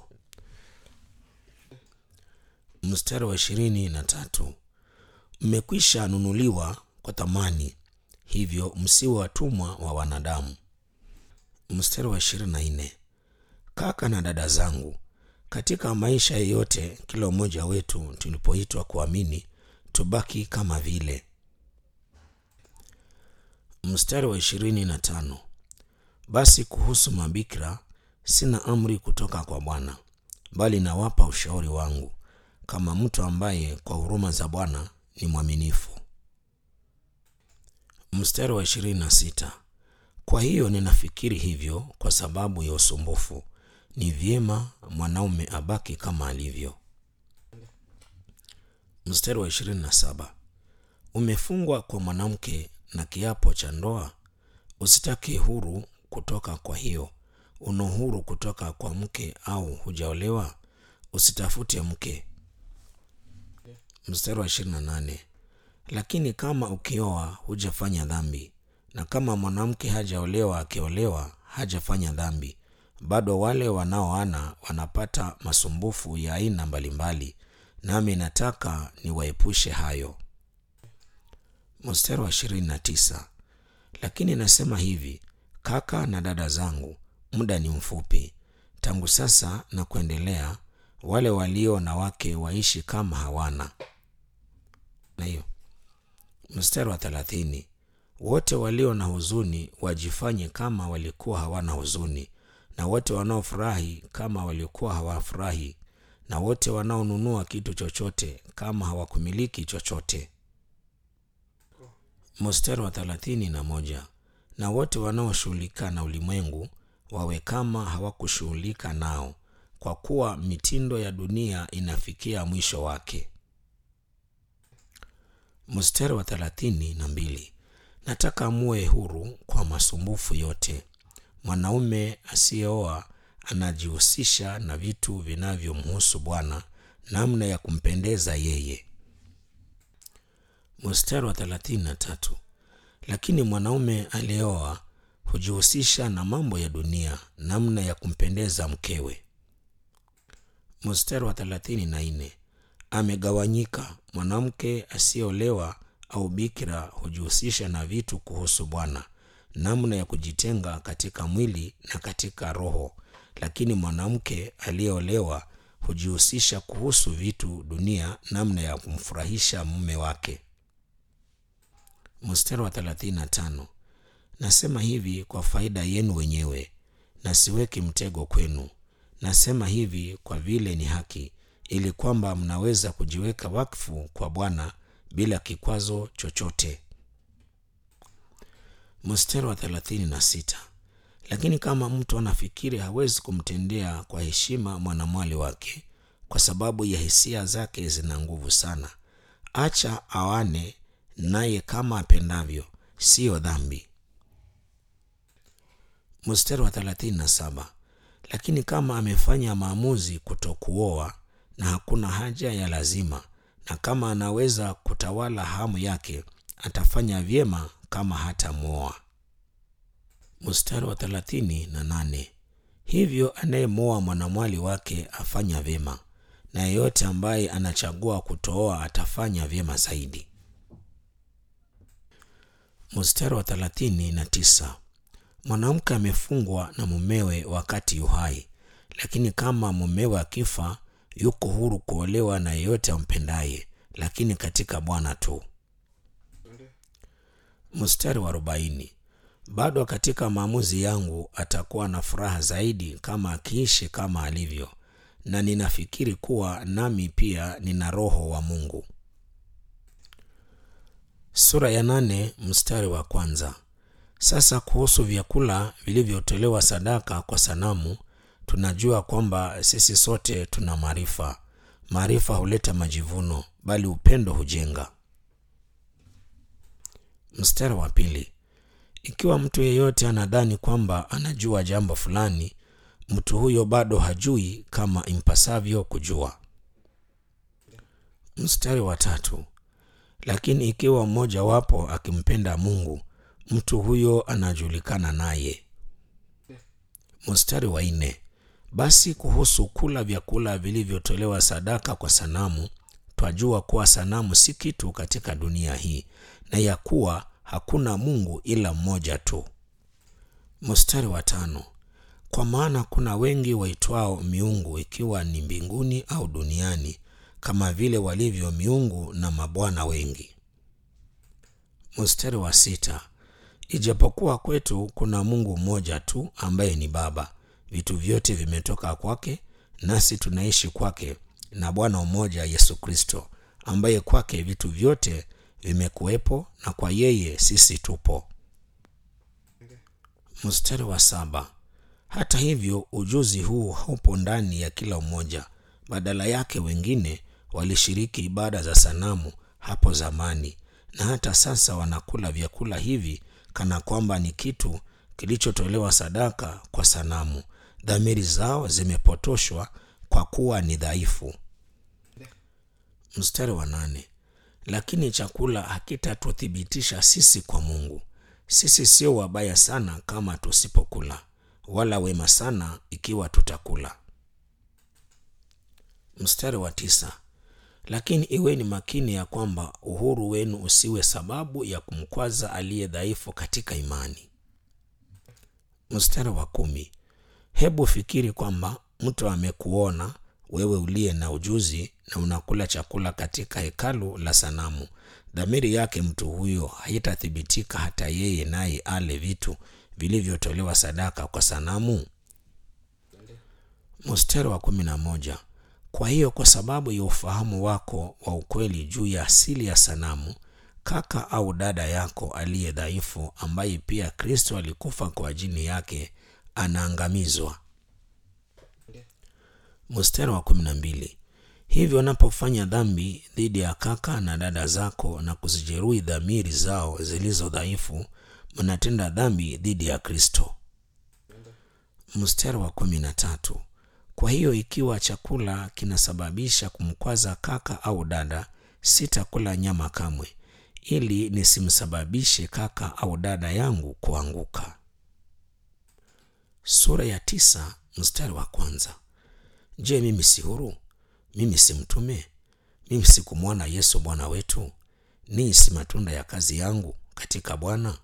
Mstari wa ishirini na tatu. Mmekwisha nunuliwa kwa thamani, hivyo msiwe watumwa wa wanadamu. Mstari wa ishirini na nne. Kaka na dada zangu, katika maisha yeyote, kila mmoja wetu tulipoitwa kuamini, tubaki kama vile. Mstari wa ishirini na tano. Basi kuhusu mabikira sina amri kutoka kwa Bwana, bali nawapa ushauri wangu kama mtu ambaye kwa huruma za Bwana ni mwaminifu. Mstari wa ishirini na sita. Kwa hiyo ninafikiri hivyo kwa sababu ya usumbufu, ni vyema mwanaume abaki kama alivyo. Mstari wa ishirini na saba. Umefungwa kwa mwanamke na kiapo cha ndoa, usitake huru kutoka kwa hiyo. Una uhuru kutoka kwa mke au hujaolewa, usitafute mke. Mstari wa ishirini na nane. Lakini kama ukioa hujafanya dhambi, na kama mwanamke hajaolewa akiolewa hajafanya dhambi, bado wale wanaoana wanapata masumbufu ya aina mbalimbali, nami nataka niwaepushe hayo. Mstari wa ishirini na tisa. Lakini nasema hivi, kaka na dada zangu, muda ni mfupi. Tangu sasa na kuendelea, wale walio na wake waishi kama hawana. Na hiyo mstari wa thelathini. Wote walio na huzuni wajifanye kama walikuwa hawana huzuni, na wote wanaofurahi kama walikuwa hawafurahi, na wote wanaonunua kitu chochote kama hawakumiliki chochote. Mstari wa thelathini na moja. Na wote wanaoshughulika na ulimwengu wawe kama hawakushughulika nao, kwa kuwa mitindo ya dunia inafikia mwisho wake. Mstari wa thelathini na mbili. Nataka muwe huru kwa masumbufu yote. Mwanaume asiyeoa anajihusisha na vitu vinavyomhusu Bwana, namna ya kumpendeza yeye. Mstari wa thelathini na tatu. Lakini mwanaume aliyeoa hujihusisha na mambo ya dunia, namna ya kumpendeza mkewe. Mstari wa thelathini na nne. Amegawanyika. Mwanamke asiyeolewa au bikira hujihusisha na vitu kuhusu Bwana, namna ya kujitenga katika mwili na katika roho, lakini mwanamke aliyeolewa hujihusisha kuhusu vitu dunia, namna ya kumfurahisha mume wake. Mstari wa 35. Nasema hivi kwa faida yenu wenyewe, na siweki mtego kwenu. Nasema hivi kwa vile ni haki, ili kwamba mnaweza kujiweka wakfu kwa Bwana bila kikwazo chochote. Mstari wa 36. Lakini kama mtu anafikiri hawezi kumtendea kwa heshima mwanamwali wake kwa sababu ya hisia zake zina nguvu sana, acha awane naye kama apendavyo, siyo dhambi. Mstari wa 37. Lakini kama amefanya maamuzi kutokuoa na hakuna haja ya lazima, na kama anaweza kutawala hamu yake, atafanya vyema kama hatamwoa. Mstari wa 38. Hivyo anayemwoa mwanamwali wake afanya vyema, na yeyote ambaye anachagua kutooa atafanya vyema zaidi. Mstari wa 39. Mwanamke amefungwa na mumewe wakati uhai, lakini kama mumewe akifa, yuko huru kuolewa na yeyote ampendaye, lakini katika Bwana tu. Mstari wa 40. Bado katika maamuzi yangu atakuwa na furaha zaidi kama akiishi kama alivyo, na ninafikiri kuwa nami pia nina Roho wa Mungu. Sura ya nane mstari wa kwanza. Sasa kuhusu vyakula vilivyotolewa sadaka kwa sanamu, tunajua kwamba sisi sote tuna maarifa. Maarifa huleta majivuno, bali upendo hujenga. Mstari wa pili. Ikiwa mtu yeyote anadhani kwamba anajua jambo fulani, mtu huyo bado hajui kama impasavyo kujua. Mstari wa tatu. Lakini ikiwa mmoja wapo akimpenda Mungu, mtu huyo anajulikana naye. Mstari wa nne. Basi kuhusu kula vyakula vilivyotolewa sadaka kwa sanamu, twajua kuwa sanamu si kitu katika dunia hii, na ya kuwa hakuna Mungu ila mmoja tu. Mstari wa tano. Kwa maana kuna wengi waitwao miungu, ikiwa ni mbinguni au duniani, kama vile walivyo miungu na mabwana wengi. Mstari wa sita. Ijapokuwa kwetu kuna Mungu mmoja tu ambaye ni Baba, vitu vyote vimetoka kwake, nasi tunaishi kwake, na Bwana mmoja Yesu Kristo, ambaye kwake vitu vyote vimekuwepo na kwa yeye sisi tupo. Mstari wa saba. Hata hivyo ujuzi huu haupo ndani ya kila mmoja, badala yake wengine walishiriki ibada za sanamu hapo zamani, na hata sasa wanakula vyakula hivi kana kwamba ni kitu kilichotolewa sadaka kwa sanamu. Dhamiri zao zimepotoshwa kwa kuwa ni dhaifu. Mstari wa nane. Lakini chakula hakitatuthibitisha sisi kwa Mungu. Sisi sio wabaya sana kama tusipokula, wala wema sana ikiwa tutakula. Mstari wa tisa. Lakini iweni makini ya kwamba uhuru wenu usiwe sababu ya kumkwaza aliye dhaifu katika imani. Mstari wa kumi. Hebu fikiri kwamba mtu amekuona wewe uliye na ujuzi na unakula chakula katika hekalu la sanamu. Dhamiri yake mtu huyo haitathibitika hata yeye naye ale vitu vilivyotolewa sadaka kwa sanamu. Mstari wa kumi na moja. Kwa hiyo kwa sababu ya ufahamu wako wa ukweli juu ya asili ya sanamu, kaka au dada yako aliye dhaifu, ambaye pia Kristo alikufa kwa ajili yake, anaangamizwa. Mstari wa kumi na mbili. Hivyo unapofanya dhambi dhidi ya kaka na dada zako na kuzijeruhi dhamiri zao zilizo dhaifu, mnatenda dhambi dhidi ya Kristo. Mstari wa kumi na tatu. Kwa hiyo ikiwa chakula kinasababisha kumkwaza kaka au dada, sitakula nyama kamwe, ili nisimsababishe kaka au dada yangu kuanguka. Sura ya tisa mstari wa kwanza. Je, mimi si huru? Mimi si mtume? Mimi sikumwona Yesu Bwana wetu? Nii si matunda ya kazi yangu katika Bwana?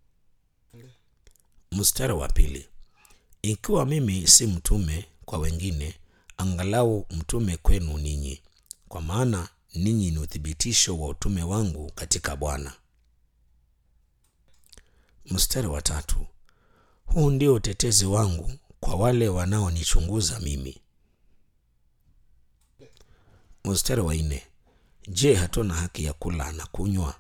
Mstari wa pili. Ikiwa mimi si mtume kwa wengine, angalau mtume kwenu ninyi, kwa maana ninyi ni uthibitisho wa utume wangu katika Bwana. Mstari wa tatu. Huu ndio utetezi wangu kwa wale wanaonichunguza mimi. Mstari wa nne. Je, hatuna haki ya kula na kunywa?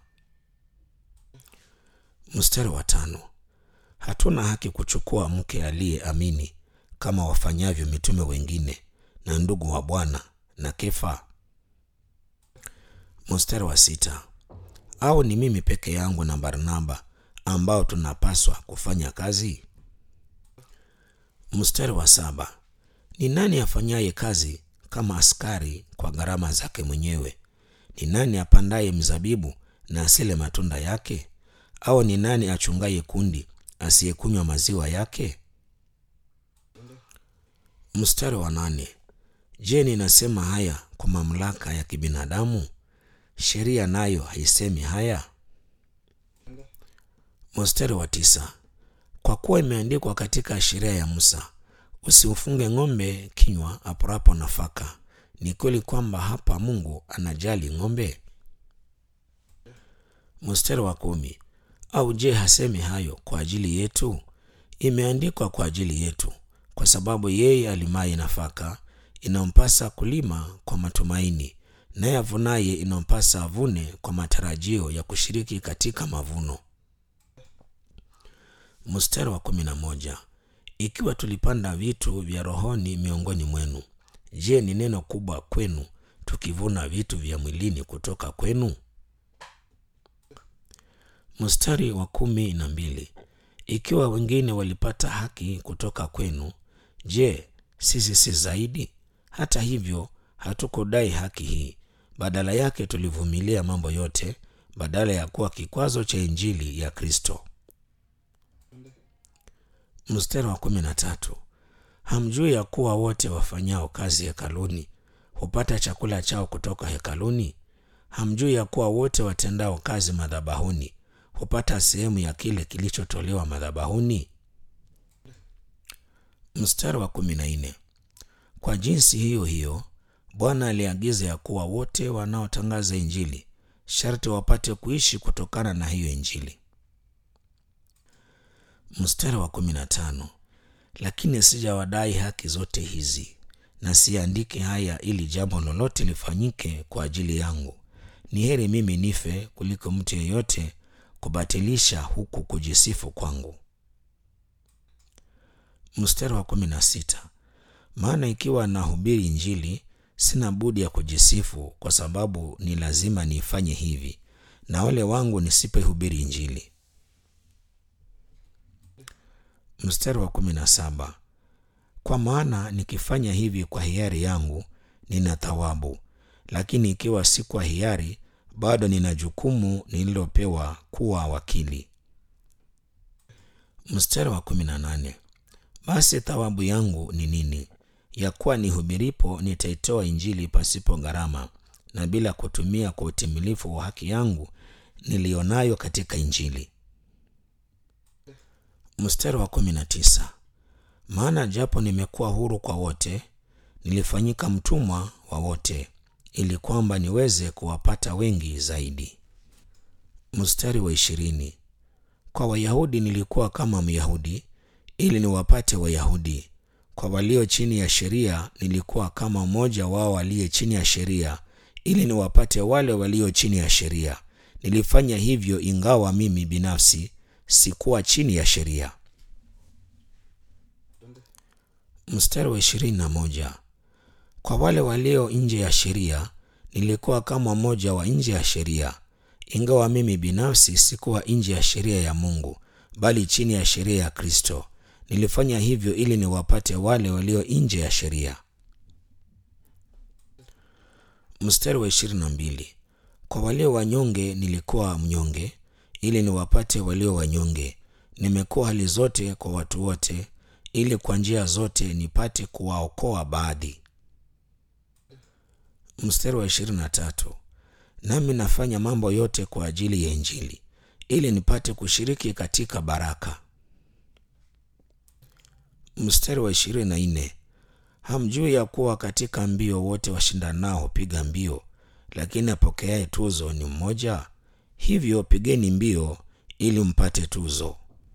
Mstari wa tano. Hatuna haki kuchukua mke aliyeamini kama wafanyavyo mitume wengine na ndugu wa Bwana na Kefa. Mstari wa sita. Au ni mimi peke yangu na Barnaba ambao tunapaswa kufanya kazi? Mstari wa saba. Ni nani afanyaye kazi kama askari kwa gharama zake mwenyewe? Ni nani apandaye mzabibu na asile matunda yake? Au ni nani achungaye kundi asiyekunywa maziwa yake? Mstari wa nane. Je, ninasema haya kwa mamlaka ya kibinadamu? Sheria nayo haisemi haya? Mstari wa tisa. Kwa kuwa imeandikwa katika sheria ya Musa, usiufunge ng'ombe kinywa apurapo nafaka. Ni kweli kwamba hapa Mungu anajali ng'ombe? Mstari wa kumi. Au je, hasemi hayo kwa ajili yetu? Imeandikwa kwa ajili yetu, kwa sababu yeye alimaye nafaka inampasa kulima kwa matumaini, naye avunaye inampasa avune kwa matarajio ya kushiriki katika mavuno. Mstari wa kumi na moja. Ikiwa tulipanda vitu vya rohoni miongoni mwenu, je, ni neno kubwa kwenu tukivuna vitu vya mwilini kutoka kwenu? Mstari wa kumi na mbili. Ikiwa wengine walipata haki kutoka kwenu, je, sisi si zaidi? Hata hivyo hatukudai haki hii, badala yake tulivumilia mambo yote, badala ya kuwa kikwazo cha injili ya Kristo. Mstari wa kumi na tatu. Hamjui ya kuwa wote wafanyao kazi hekaluni hupata chakula chao kutoka hekaluni? Hamjui ya kuwa wote watendao kazi madhabahuni hupata sehemu ya kile kilichotolewa madhabahuni? Mstari wa kumi na nne. Kwa jinsi hiyo hiyo Bwana aliagiza ya kuwa wote wanaotangaza Injili sharti wapate kuishi kutokana na hiyo Injili. Mstari wa kumi na tano. Lakini sijawadai haki zote hizi, na siandike haya ili jambo lolote lifanyike kwa ajili yangu. Ni heri mimi nife kuliko mtu yeyote kubatilisha huku kujisifu kwangu. Mstari wa kumi na sita. Maana ikiwa nahubiri Injili, sina budi ya kujisifu, kwa sababu ni lazima niifanye hivi, na wale wangu nisipoihubiri Injili. Mstari wa kumi na saba. Kwa maana nikifanya hivi kwa hiari yangu nina thawabu, lakini ikiwa si kwa hiari, bado nina jukumu nililopewa kuwa wakili. Mstari wa kumi na nane. basi thawabu yangu ni nini ya kuwa nihubiripo nitaitoa injili pasipo gharama na bila kutumia kwa utimilifu wa haki yangu niliyonayo katika injili mstari wa kumi na tisa maana japo nimekuwa huru kwa wote nilifanyika mtumwa wa wote ili kwamba niweze kuwapata wengi zaidi mstari wa ishirini kwa wayahudi nilikuwa kama myahudi ili niwapate wayahudi kwa walio chini ya sheria nilikuwa kama mmoja wao aliye chini ya sheria ili niwapate wale walio chini ya sheria nilifanya hivyo ingawa mimi binafsi sikuwa chini ya sheria mstari wa ishirini na moja kwa wale walio nje ya sheria nilikuwa kama mmoja wa nje ya sheria ingawa mimi binafsi sikuwa nje ya sheria ya mungu bali chini ya sheria ya kristo nilifanya hivyo ili niwapate wale walio nje ya sheria mstari wa ishirini na mbili kwa walio wanyonge nilikuwa mnyonge ili niwapate walio wanyonge nimekuwa hali zote kwa watu wote ili kwa njia zote nipate kuwaokoa baadhi mstari wa ishirini na tatu nami nafanya mambo yote kwa ajili ya injili ili nipate kushiriki katika baraka mstari wa ishirini na nne hamjui ya kuwa katika mbio wote washindanao hupiga mbio lakini apokeaye tuzo ni mmoja hivyo pigeni mbio ili mpate tuzo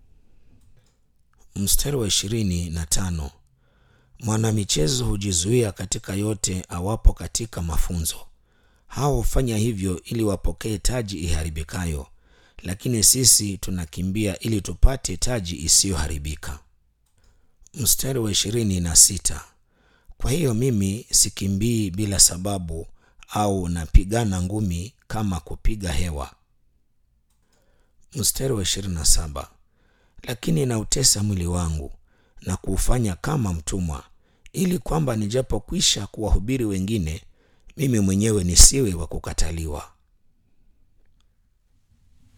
mstari wa ishirini na tano mwanamichezo hujizuia katika yote awapo katika mafunzo hao hufanya hivyo ili wapokee taji iharibikayo lakini sisi tunakimbia ili tupate taji isiyoharibika mstari wa ishirini na sita kwa hiyo mimi sikimbii bila sababu au napigana ngumi kama kupiga hewa mstari wa ishirini na saba lakini nautesa mwili wangu na kuufanya kama mtumwa ili kwamba nijapokwisha kuwahubiri wengine mimi mwenyewe nisiwe wa kukataliwa